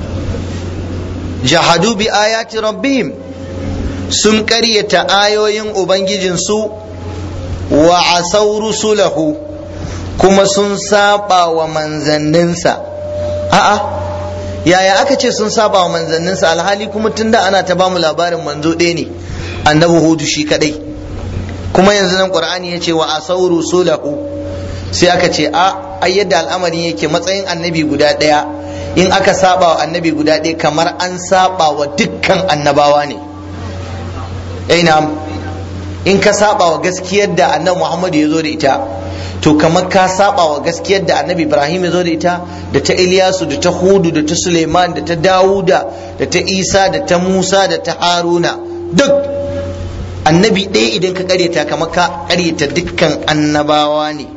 jahadu bi ayati rabbihim sun ƙaryata ayoyin ubangijinsu wa asau rusulahu kuma sun saba wa manzanninsa a'a yaya aka ce sun saba wa manzanninsa alhali kuma tunda ana ta bamu labarin manzo ɗaya ne annabi hudu shi kadai kuma yanzu nan qur'ani ya ce wa asau rusulahu sai aka ce a ai yadda al'amarin yake matsayin annabi guda ɗaya in aka saba wa annabi guda ɗaya kamar an saba wa dukkan annabawa ne ina in ka saba wa gaskiyar da annabi muhammadu ya zo da ita to kamar ka saba wa gaskiyar da annabi ibrahim ya zo da ita da ta iliyasu da ta hudu da ta suleiman da ta dawuda da ta isa da ta musa da ta haruna duk annabi ɗaya idan ka karyata kamar ka karyata dukkan annabawa ne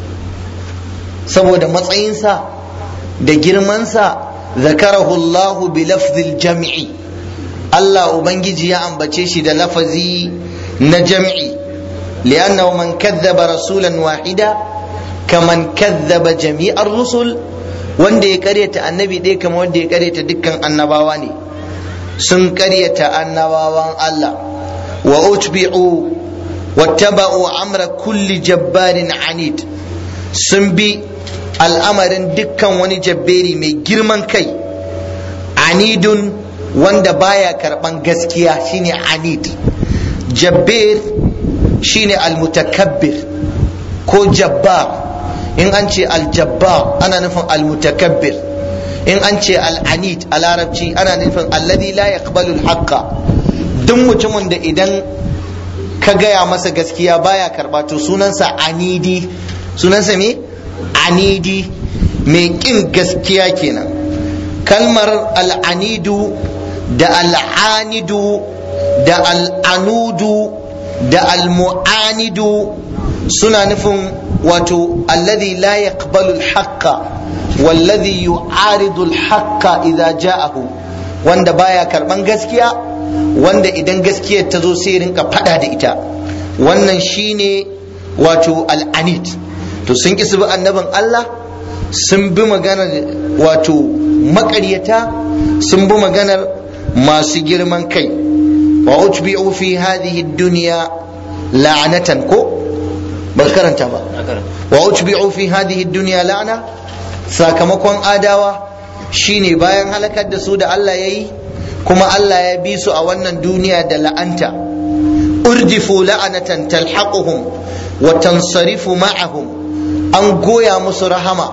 saboda matsayinsa da girmansa zakarahu Allahu bi lafzil jam'i Allah Ubangiji ya ambace shi da lafazi na jam'i li'annahu man kadhaba rasulan wahida kaman kadhaba jami'ar rusul wanda ya karyata annabi ɗaya kamar wanda ya karyata dukkan annabawa ne sun karyata annabawan Allah wa utbi'u wattaba'u amra kulli jabbarin anid sun bi al'amarin dukkan wani jabberi mai girman kai anidun wanda baya karban gaskiya shine anid jabber shine almutakabbir ko jabbar in an ce aljabbar ana nufin almutakabbir in an ce al'anid a larabci ana nufin alladhi la yaqbalu alhaqqa duk mutumin da idan ka gaya masa gaskiya baya karba to sunansa anidi sunansa me anidi mai kin gaskiya kenan kalmar al'anidu da al'anidu da al'anudu da almu'anidu suna nufin wato alladhi la yaqbalu al-haqqa walladhi yu'aridu al-haqqa idza ja'ahu wanda baya karban gaskiya wanda idan gaskiyar ta zo sai rinka fada da ita wannan shine wato al'anid to sun ki su bi annabin Allah sun bi maganar wato maƙaryata sun bi maganar masu girman kai wa utbi'u fi hadhihi dunya la'natan ko ba karanta ba wa utbi'u fi hadhihi dunya la'na sakamakon adawa shine bayan halakar da su da Allah yayi kuma Allah ya bi su a wannan duniya da la'anta urdifu la'anatan talhaquhum wa tansarifu ma'ahum an goya musu rahama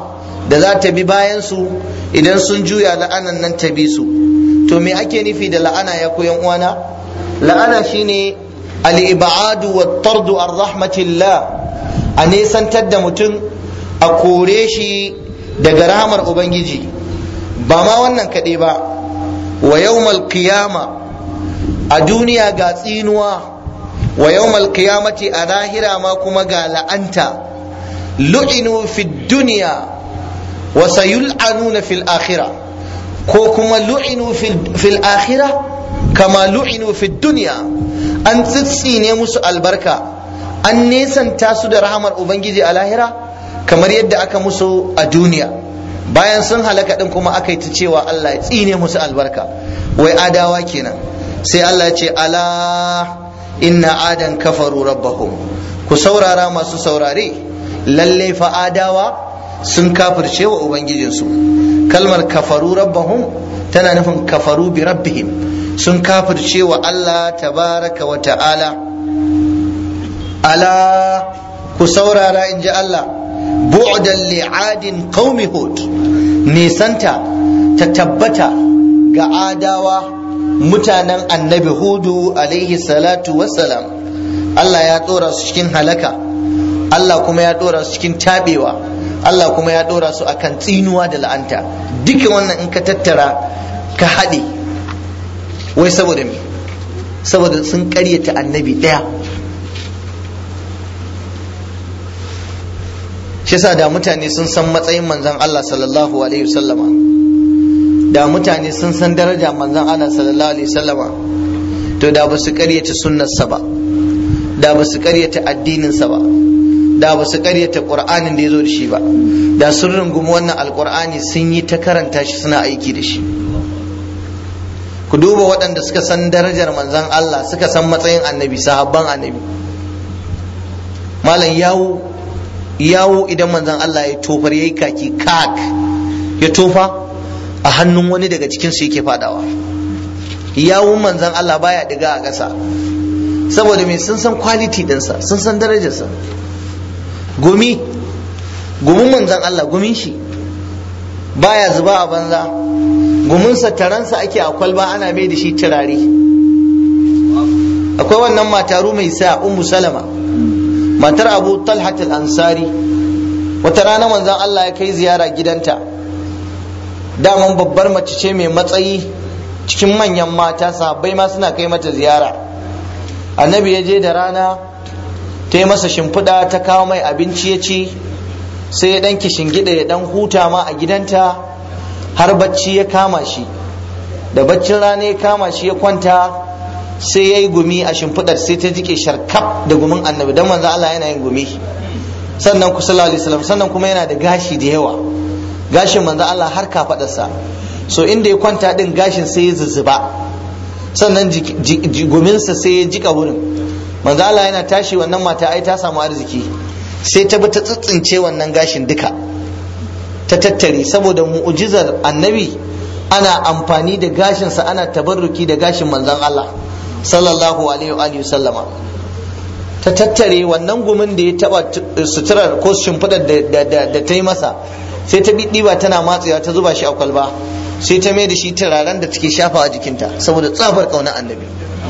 da za ta bi bayan su idan sun juya la'anan nan ta bi su to me ake nufi da la'ana ya koyan uwana la'ana shine al-ibadu wa tardu ar rahmatillah a nesantar da mutum a kore shi daga rahamar ubangiji ba ma wannan kaɗai ba wa yawmal qiyama a duniya ga tsinuwa wa yawmal qiyamati a lahira ma kuma ga la'anta lu'inu fid dunya wa sayul'anuna fil akhirah ko kuma lu'inu fil akhirah kama lu'inu fid dunya an tsitsine musu albarka an nesanta su da rahamar ubangiji a lahira kamar yadda aka musu a duniya bayan sun halaka din kuma aka yi ta cewa Allah ya tsine musu albarka wai adawa kenan sai Allah ya ce ala inna adan kafaru rabbahum ku saurara masu saurare lalle fa adawa sun kafirce wa ubangijinsu kalmar kafaru rabbahum tana nufin kafaru bi rabbihim sun kafirce wa Allah tabaraka wa ta'ala ala ku saurara in ji Allah bu'dan li'adin qaumi hud nisanta ta tabbata ga adawa mutanen annabi hudu alaihi salatu wassalam Allah ya dora su cikin halaka Allah kuma ya dora su cikin tabewa Allah kuma ya dora su akan tsinuwa da la'anta duka wannan in ka tattara ka haɗe wai saboda me saboda sun ƙaryata annabi ɗaya shi yasa da mutane sun san matsayin manzon Allah sallallahu alaihi wasallama da mutane sun san daraja manzon Allah sallallahu alaihi wasallama to da ba su karyata sunnarsa ba da ba su karyata addininsa ba da ba su karyata qur'anin da ya zo da shi ba da sun rungumi wannan alqur'ani sun yi ta karanta shi suna aiki da shi ku duba waɗanda suka san darajar manzon Allah suka san matsayin annabi sahabban annabi malam yawo yawo idan manzon Allah ya tofar yayi kaki kak ya tofa a hannun wani daga cikin su yake fadawa yawun manzon Allah baya diga a ƙasa saboda me sun san quality dinsa sun san darajarsa gumi gumin manzon Allah gumin shi baya zuba a banza guminsa taransa ake a kwalba ana mai da shi turare akwai wannan mataru mai sa ummu salama matar abu talhat al-ansari wata rana manzon Allah ya kai ziyara gidanta daman babbar mace ce mai matsayi cikin manyan mata sahabbai ma suna kai mata ziyara annabi ya je da rana ta yi masa shimfiɗa ta kawo mai abinci ya ci sai ya ɗan gida ya ɗan huta ma a gidanta har bacci ya kama shi da baccin rana ya kama shi ya kwanta sai ya yi gumi a shimfiɗar sai ta jike sharkaf da gumin annabi don manzo Allah yana yin gumi sannan ku sallallahu alaihi wasallam sannan kuma yana da gashi da yawa gashin manzo Allah har kafaɗarsa so inda ya kwanta din gashin sai ya zuzzuba sannan guminsa sai ya jika wurin manzo Allah yana tashi wannan mata ai ta samu arziki sai ta bi ta tsitsince wannan gashin duka ta tattare saboda mu'ujizar annabi ana amfani da gashinsa ana tabarruki da gashin manzon Allah sallallahu alaihi wa sallama ta tattare wannan gumin da ya taba suturar ko shimfidar da ta yi masa sai ta ɗiba tana matsewa ta zuba shi a kwalba sai ta mai da shi turaren da take shafa a jikinta saboda tsabar ƙaunar annabi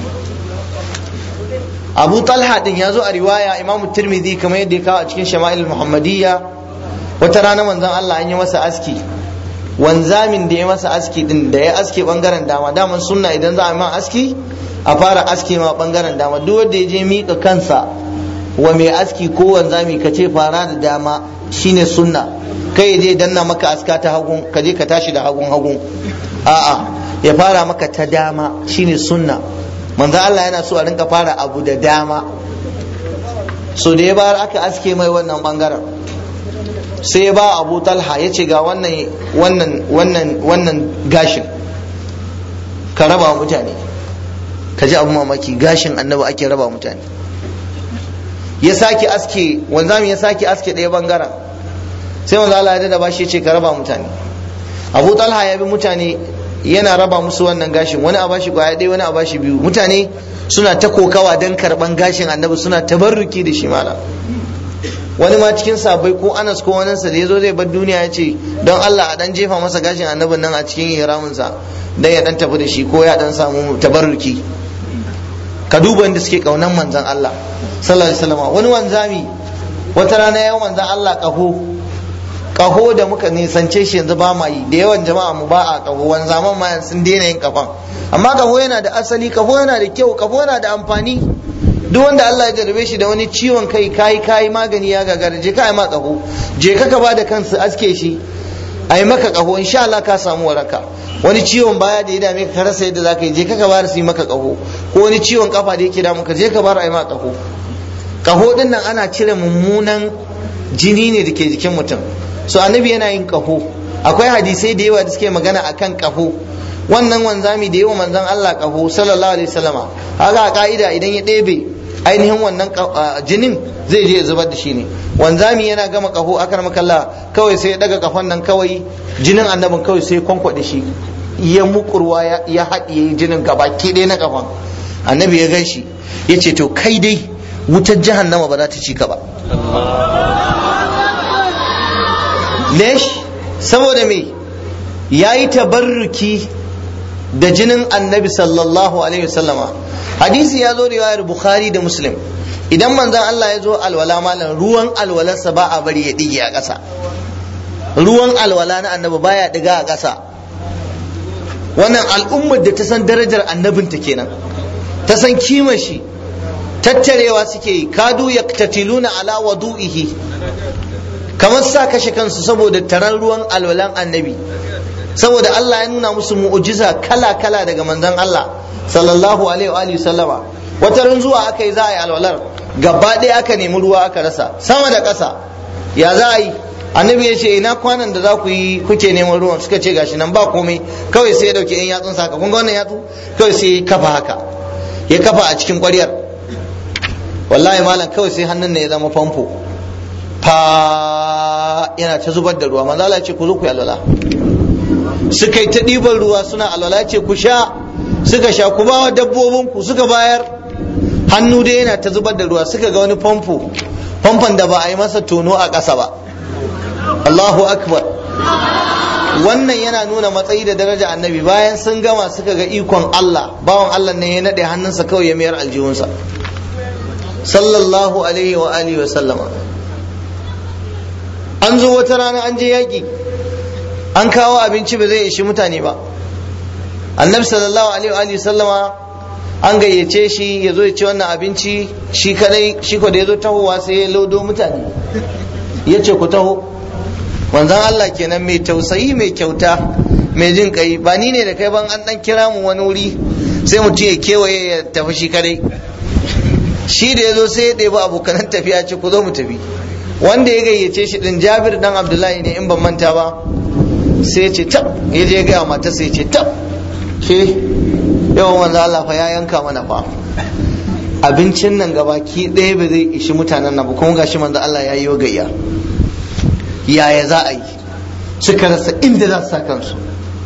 abu talha din ya zo a riwaya imam tirmidhi kamar yadda ya kawo a cikin shama'il muhammadiyya wata rana manzon Allah an yi masa aski wanzamin da ya masa aski din da ya aske bangaren dama daman sunna idan za a ma aski a fara aski ma bangaren dama duk wanda ya je mika kansa wa mai aski ko wanzami ka ce fara da dama shine sunna kai je danna maka aska ta hagun ka je ka tashi da hagun hagun a'a ya fara maka ta dama shine sunna manzo Allah yana so a rinka fara abu da dama so da ya bayar aka aske mai wannan bangaren sai ya ba abu talha ya ce ga wannan wannan wannan wannan gashin ka raba mutane ka ji abu mamaki gashin annabi ake raba mutane ya sake aske wanzami ya sake aske ɗaya bangaren sai wanzu Allah ya da bashi ya ce ka raba mutane abu talha ya bi mutane yana raba musu wannan gashin wani a bashi kwaya ɗaya wani a bashi biyu mutane suna ta kokawa don karɓan gashin annabi suna tabarruki da shi mala wani ma cikin sabai ko anas ko wani sa da yazo zai bar duniya ya ce don Allah a dan jefa masa gashin annabin nan a cikin ihramin sa dan ya dan tafi da shi ko ya dan samu tabarruki ka duba inda suke kaunan manzon Allah sallallahu alaihi wasallam wani wanzami wata rana ya manzon Allah kaho kaho da muka nisance shi yanzu ba ma yi da yawan jama'a mu ba a kaho wanzaman ma sun daina yin kafan amma kaho yana da asali kaho yana da kyau kaho yana da amfani duk wanda Allah ya jarrabe shi da wani ciwon kai kai kai magani ya gagara je ka yi ma kaho je ka ka bada kansu aske shi a yi maka kaho insha Allah ka samu waraka wani ciwon baya da ya dame ka rasa yadda zaka yi je ka ka bada su yi maka kaho ko wani ciwon kafa da yake damu ka je ka bar a yi maka kaho kaho din nan ana cire mummunan jini ne da ke jikin mutum so annabi yana yin kaho akwai hadisai da yawa da suke magana akan kaho wannan wanzami da yawa manzon Allah kaho sallallahu alaihi wasallama haka a ka'ida idan ya ɗebe ainihin wannan jinin zai je zubar da shi ne wanzami yana gama kaho akar makalla kawai sai ya daga kafan nan kawai jinin annabin kawai sai kwankwaɗe shi ya mukurwa ya haɗiye jinin gabaki ɗaya na kafan annabi ya gan shi ya ce to kai dai wutar jahannama ba za ta ci ka ba lesh saboda me ya yi tabarruki da jinin annabi sallallahu alaihi wasallama hadisi ya zo riwayar bukhari da muslim idan manzon Allah ya zo alwala malam ruwan alwalarsa ba a bari ya dige a ƙasa ruwan alwala na annabi baya diga a ƙasa wannan al'ummar da ta san darajar annabinta kenan ta san kimar shi tattarewa suke yi kadu yaktatiluna ala wadu'ihi kamar sa kashe kansu saboda taron ruwan alwalan annabi saboda Allah ya nuna musu mu'ujiza kala-kala daga manzon Allah sallallahu alaihi wa alihi sallama wata ran zuwa aka yi za a yi alwalar gaba ɗaya aka nemi ruwa aka rasa sama da ƙasa ya za a yi annabi ya ce ina kwanan da za ku yi kuke neman ruwan suka ce gashi nan ba komai kawai sai ya dauke yan yatsun saka kun ga wannan yatsu kawai sai ya kafa haka ya kafa a cikin ƙwaryar wallahi malam kawai sai hannun ne ya zama famfo fa yana ta zubar da ruwa manzo Allah ya ce ku zo ku yi alwala suka yi ta ɗiban ruwa suna alwala ya ce ku sha suka sha ku ba wa dabbobin ku suka bayar hannu dai yana ta zubar da ruwa suka ga wani famfo famfon da ba a yi masa tono a ƙasa ba Allahu akbar wannan yana nuna matsayi da daraja annabi bayan sun gama suka ga ikon Allah bawan Allah ne ya naɗe hannunsa kawai ya mayar aljihunsa sallallahu alaihi wa alihi wa sallama an zo wata rana an je yaƙi an kawo abinci ba zai ishi mutane ba annabi sallallahu alaihi wa sallama an gayyace shi ya zo ya ci wannan abinci shi kadai shi ko da ya zo tahowa sai ya lodo mutane ya ce ku taho wanzan Allah kenan mai tausayi mai kyauta mai jin kai ba ni ne da kai ban an dan kira mu wani wuri sai mutum ya kewaye ya tafi shi kadai shi da ya zo sai ya ɗebi abokanan tafiya ce ku zo mu tafi wanda ya gayyace shi din jabir dan abdullahi ne in ban manta ba sai ya ce tab ya je gaya mata sai ya ce tab ke yawan wanzu Allah fa ya yanka mana fa abincin nan gabaki ɗaya ba zai ishi mutanen nan ba kuma gashi manzo Allah ya yi gayya yaya za a yi suka rasa inda za su sa kansu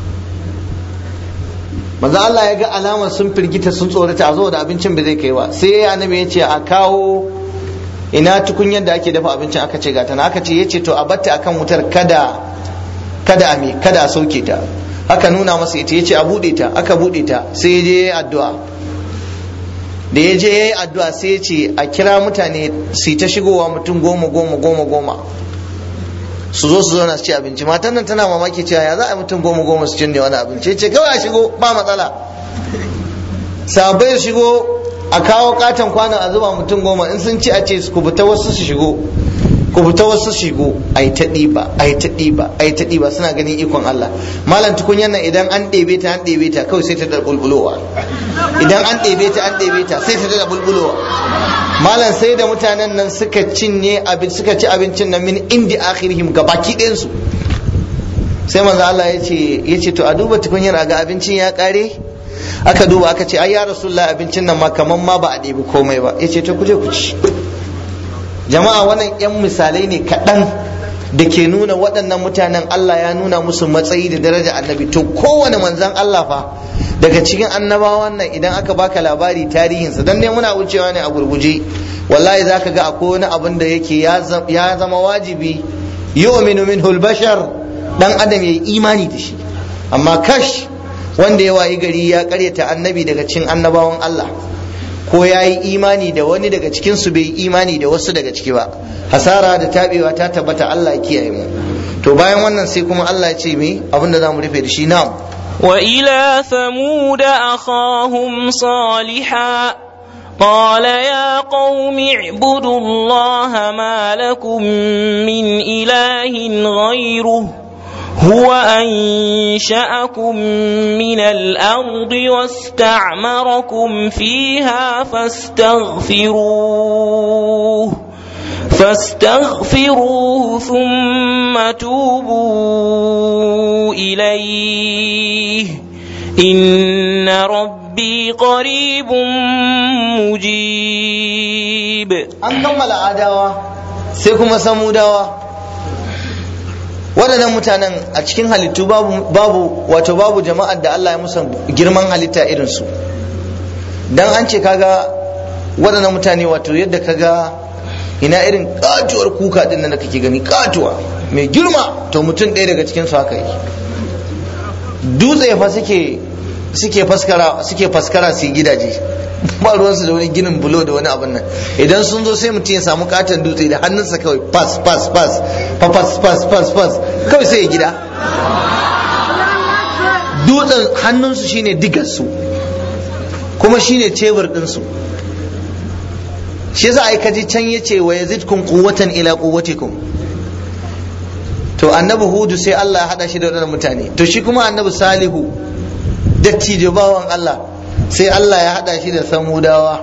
manzo Allah ya ga alamar sun firgita sun tsorata a zo da abincin ba zai kai ba sai annabi ya ce a kawo ina tukunyar da ake dafa abincin aka ce gata na aka ce yace to a batta akan wutar kada kada a me kada a sauke ta aka nuna masa ita yace a bude ta aka bude ta sai ya je yayi addu'a da ya je yayi addu'a sai ya ce a kira mutane su ta shigowa mutum goma goma goma goma su zo su zauna su ci abinci matan nan tana mamaki cewa ya za a mutum goma goma su cinne wani abinci ce kawai a shigo ba matsala sabai shigo a kawo katon kwanon a zuba mutum goma in sun ci a ce ku fita wasu su shigo ku fita wasu shigo a yi ta ɗiba a yi ta ɗiba a yi ta ɗiba suna ganin ikon Allah malam tukunyar nan idan an ɗebe ta an ɗebe ta kawai sai ta da bulbulowa idan an ɗebe ta an ɗebe ta sai ta da bulbulowa malam sai da mutanen nan suka cinye abin suka ci abincin nan min indi akhirihim gabaki ɗayan su sai manzo Allah ya ce ya ce to a duba tukunyar a ga abincin ya ƙare aka duba aka ce ai ya rasulullah abincin nan ma kaman ma ba a ɗebi komai ba yace to kuje ku ci jama'a wannan yan misalai ne kaɗan da ke nuna waɗannan mutanen Allah ya nuna musu matsayi da daraja annabi to kowane manzan Allah fa daga cikin annabawan nan idan aka baka labari tarihinsa dan dai muna wucewa ne a gurguje wallahi zaka ga akwai wani abin da yake ya zama wajibi yu'minu minhu al-bashar dan adam yayi imani da shi amma kash wanda ya wayi gari ya karyata annabi daga cikin annabawan Allah ko ya yi imani da wani daga cikin su bai imani da wasu daga ciki ba hasara da tabewa ta tabbata Allah ya kiyaye mu to bayan wannan sai kuma Allah ya ce me abinda za mu rufe da shi na'am وإلى ثمود أخاهم صالحا قال يا قوم اعبدوا الله ما لكم من إله غيره هو أنشأكم من الأرض واستعمركم فيها فاستغفروه فاستغفروه ثم توبوا إليه إن ربي قريب مجيب an kammala adawa sai kuma samudawa waɗannan mutanen a cikin halittu babu babu wato babu jama'ar da Allah ya musa girman halitta irinsu dan an ce kaga waɗannan mutane wato yadda kaga ina irin katuwar kuka din nan da kake gani katuwa mai girma to mutum ɗaya daga cikin su haka yi dutse fa suke suke faskara suke faskara su gidaje ba ruwansu da wani ginin bulo da wani abin nan idan sun zo sai mutum ya samu katon dutse da hannunsa kawai pas pas pas pas pas pas pas kawai sai ya gida dutsen hannunsu shine digarsu kuma shine cebur ɗinsu shi yasa ai kaji can yace wa yazidkum quwwatan ila quwwatikum to annabi hudu sai Allah ya hada shi da wadannan mutane to shi kuma annabi salihu dattijo bawan Allah sai Allah ya hada shi da samudawa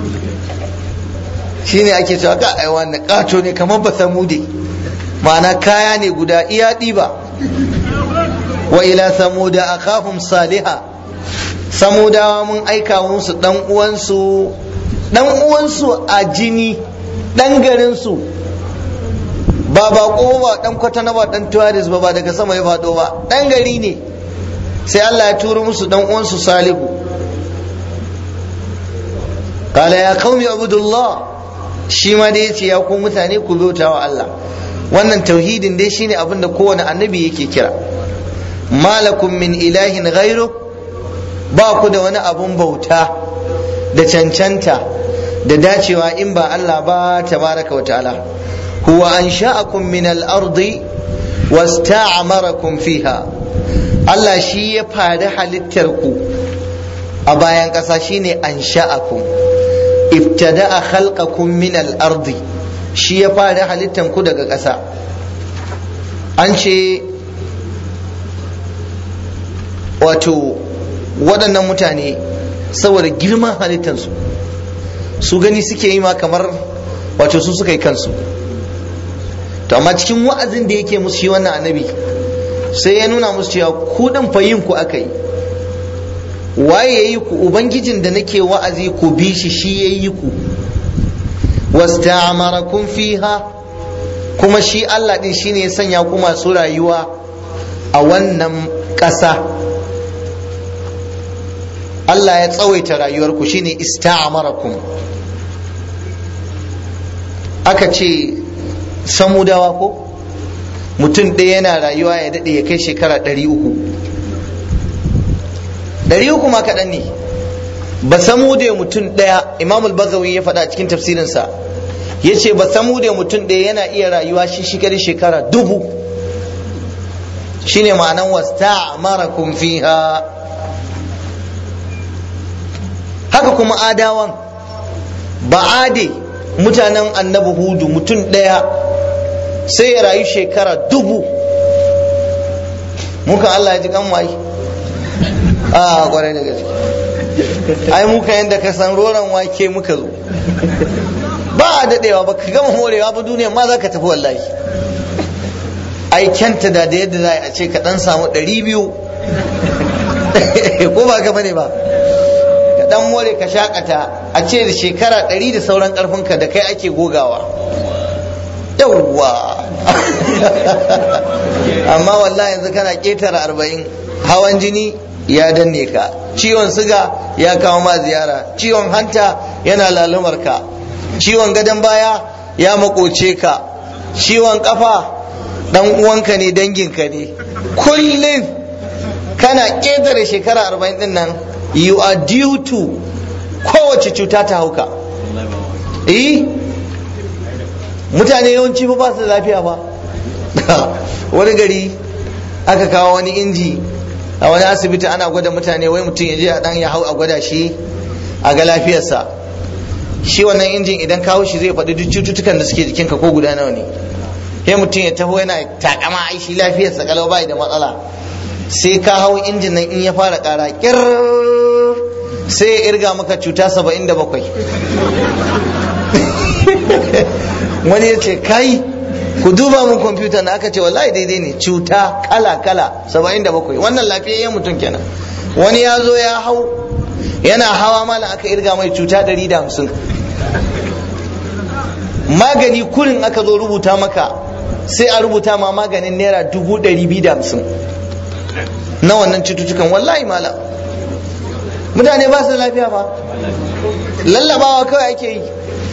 shine ake cewa ka ai wannan kato ne kamar ba samude ma'ana kaya ne guda iya diba wa ila samuda akahum saliha samudawa mun aika musu dan uwansu dan uwansu a jini dan garinsu ba bako ba dan kwatana ba dan tuwaris ba ba daga sama ya fado ba dan gari ne sai Allah ya turo musu dan uwansu salihu qala ya qaumi abudullah shi ma da yace ya ku mutane ku bauta wa Allah wannan tauhidin dai shine abin da kowane annabi yake kira malakum min ilahin ghairu ba ku da wani abun bauta da cancanta da dacewa in ba Allah ba tabaraka wa ta'ala huwa ansha'akum min al-ardi wasta'marakum fiha Allah shi ya fari halittar ku a bayan ƙasa shine ansha'akum ibtada'a khalqakum min al-ardi shi ya fari halittar ku daga ƙasa an ce wato waɗannan mutane saboda girman halittarsu su gani suke yi ma kamar wato su suka yi kansu to amma cikin wa'azin da yake musu shi wannan annabi sai ya nuna musu cewa ku din fa yin ku aka yi waye yayi ku ubangijin da nake wa'azi ku bi shi shi yayi ku wasta'amarakum fiha kuma shi Allah din shine ya sanya ku masu rayuwa a wannan ƙasa Allah ya tsawaita rayuwarku shine ista'amarakum aka ce samudawa ko mutum ɗaya yana rayuwa ya daɗe ya kai shekara ɗari uku ɗari uku ma kaɗan ne ba samude mutum ɗaya imam al-bazawi ya faɗa cikin tafsirinsa ya ce ba samude mutum ɗaya yana iya rayuwa shi shekari shekara dubu shine ma'anan wasta'amarakum fiha haka kuma adawan ba ade mutanen annabi hudu mutum ɗaya sai ya rayu shekara dubu muka Allah ya ji kan mai a kwarai da gaske ai muka yadda ka san roron wake muka zo ba a daɗewa ba ka gama morewa ba duniya ma za ka tafi wallahi ai kyanta da da yadda za a ce ka ɗan samu ɗari biyu ko ba ka bane ba dan more ka shakata a ce da shekara ɗari da sauran ƙarfinka da kai ake gogawa yawwa amma wallahi yanzu kana ƙetare arba'in hawan jini ya danne ka ciwon siga ya kawo ma ziyara ciwon hanta yana lalumar ka ciwon gadon baya ya makoce ka ciwon kafa dan uwanka ne danginka ne kullum kana ƙetare shekara arba'in din nan you are due to kowace cuta ta hauka eh mutane yawanci fa ba su da lafiya ba wani gari aka kawo wani inji a wani asibiti ana gwada mutane wai mutum ya je a dan ya hau a gwada shi a ga lafiyarsa shi wannan injin idan kawo shi zai faɗi duk cututtukan da suke jikinka ko guda nawa ne sai mutum ya taho yana takama ai shi lafiyarsa kalau bai da matsala sai ka hau injin nan in ya fara ƙara kir sai ya irga maka cuta saba'in da bakwai wani ya ce kai ku duba mun kwamfuta na aka ce wallahi daidai ne cuta kala kala saba'in da bakwai wannan lafiyayyen mutum kenan wani ya zo ya hau yana hawa mala aka irga mai cuta ɗari da hamsin magani kurin aka zo rubuta maka sai a rubuta ma maganin naira dubu ɗari biyu da hamsin na wannan cututtukan wallahi mala mutane ba su da lafiya ba lallabawa kawai ake yi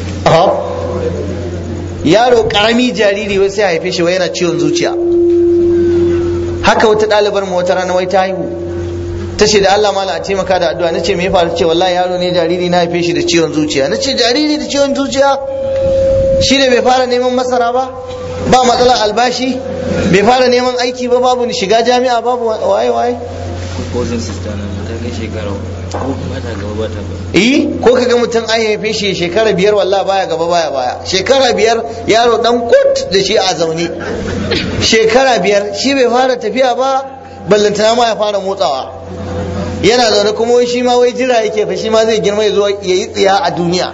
yaro karami jariri wai sai a haife shi wai yana ciwon zuciya haka wata ɗalibar mu wata rana wai ta haihu ta ce da Allah mala a taimaka da addu'a nace me ya faru ce wallahi yaro ne jariri na haife shi da ciwon zuciya nace jariri da ciwon zuciya shi ne bai fara neman masara ba ba matsalar albashi bai fara neman aiki ba babu shiga jami'a babu waye waye eh ko ka ga mutum an haife shi shekara biyar wallah baya gaba baya baya shekara biyar yaro dan kut da shi a zaune shekara biyar shi bai fara tafiya ba ballantana ma ya fara motsawa yana zaune kuma wai shi ma wai jira yake fa shi ma zai girma ya zo ya yi tsiya a duniya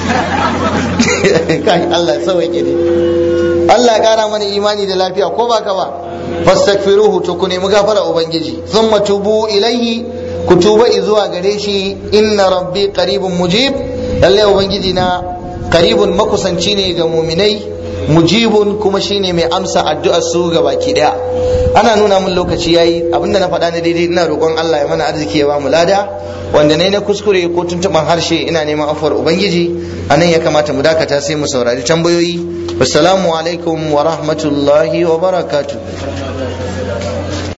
kai Allah sauke ne Allah kara mana imani da lafiya ko ba ka ba fastaghfiruhu to ku nemi gafara ubangiji thumma tubu ilaihi ku tuba zuwa gare shi inna rabbi qaribun mujib lalle ubangiji na qaribun makusanci ne ga muminai mujibun kuma shine mai amsa addu'ar su ga baki daya ana nuna mun lokaci yayi abinda na faɗa na daidai ina roƙon Allah ya mana arziki ya ba mu lada wanda ne na kuskure ko tuntuban harshe ina neman afuwar ubangiji anan ya kamata mu dakata sai mu saurari tambayoyi assalamu alaikum wa rahmatullahi wa barakatuh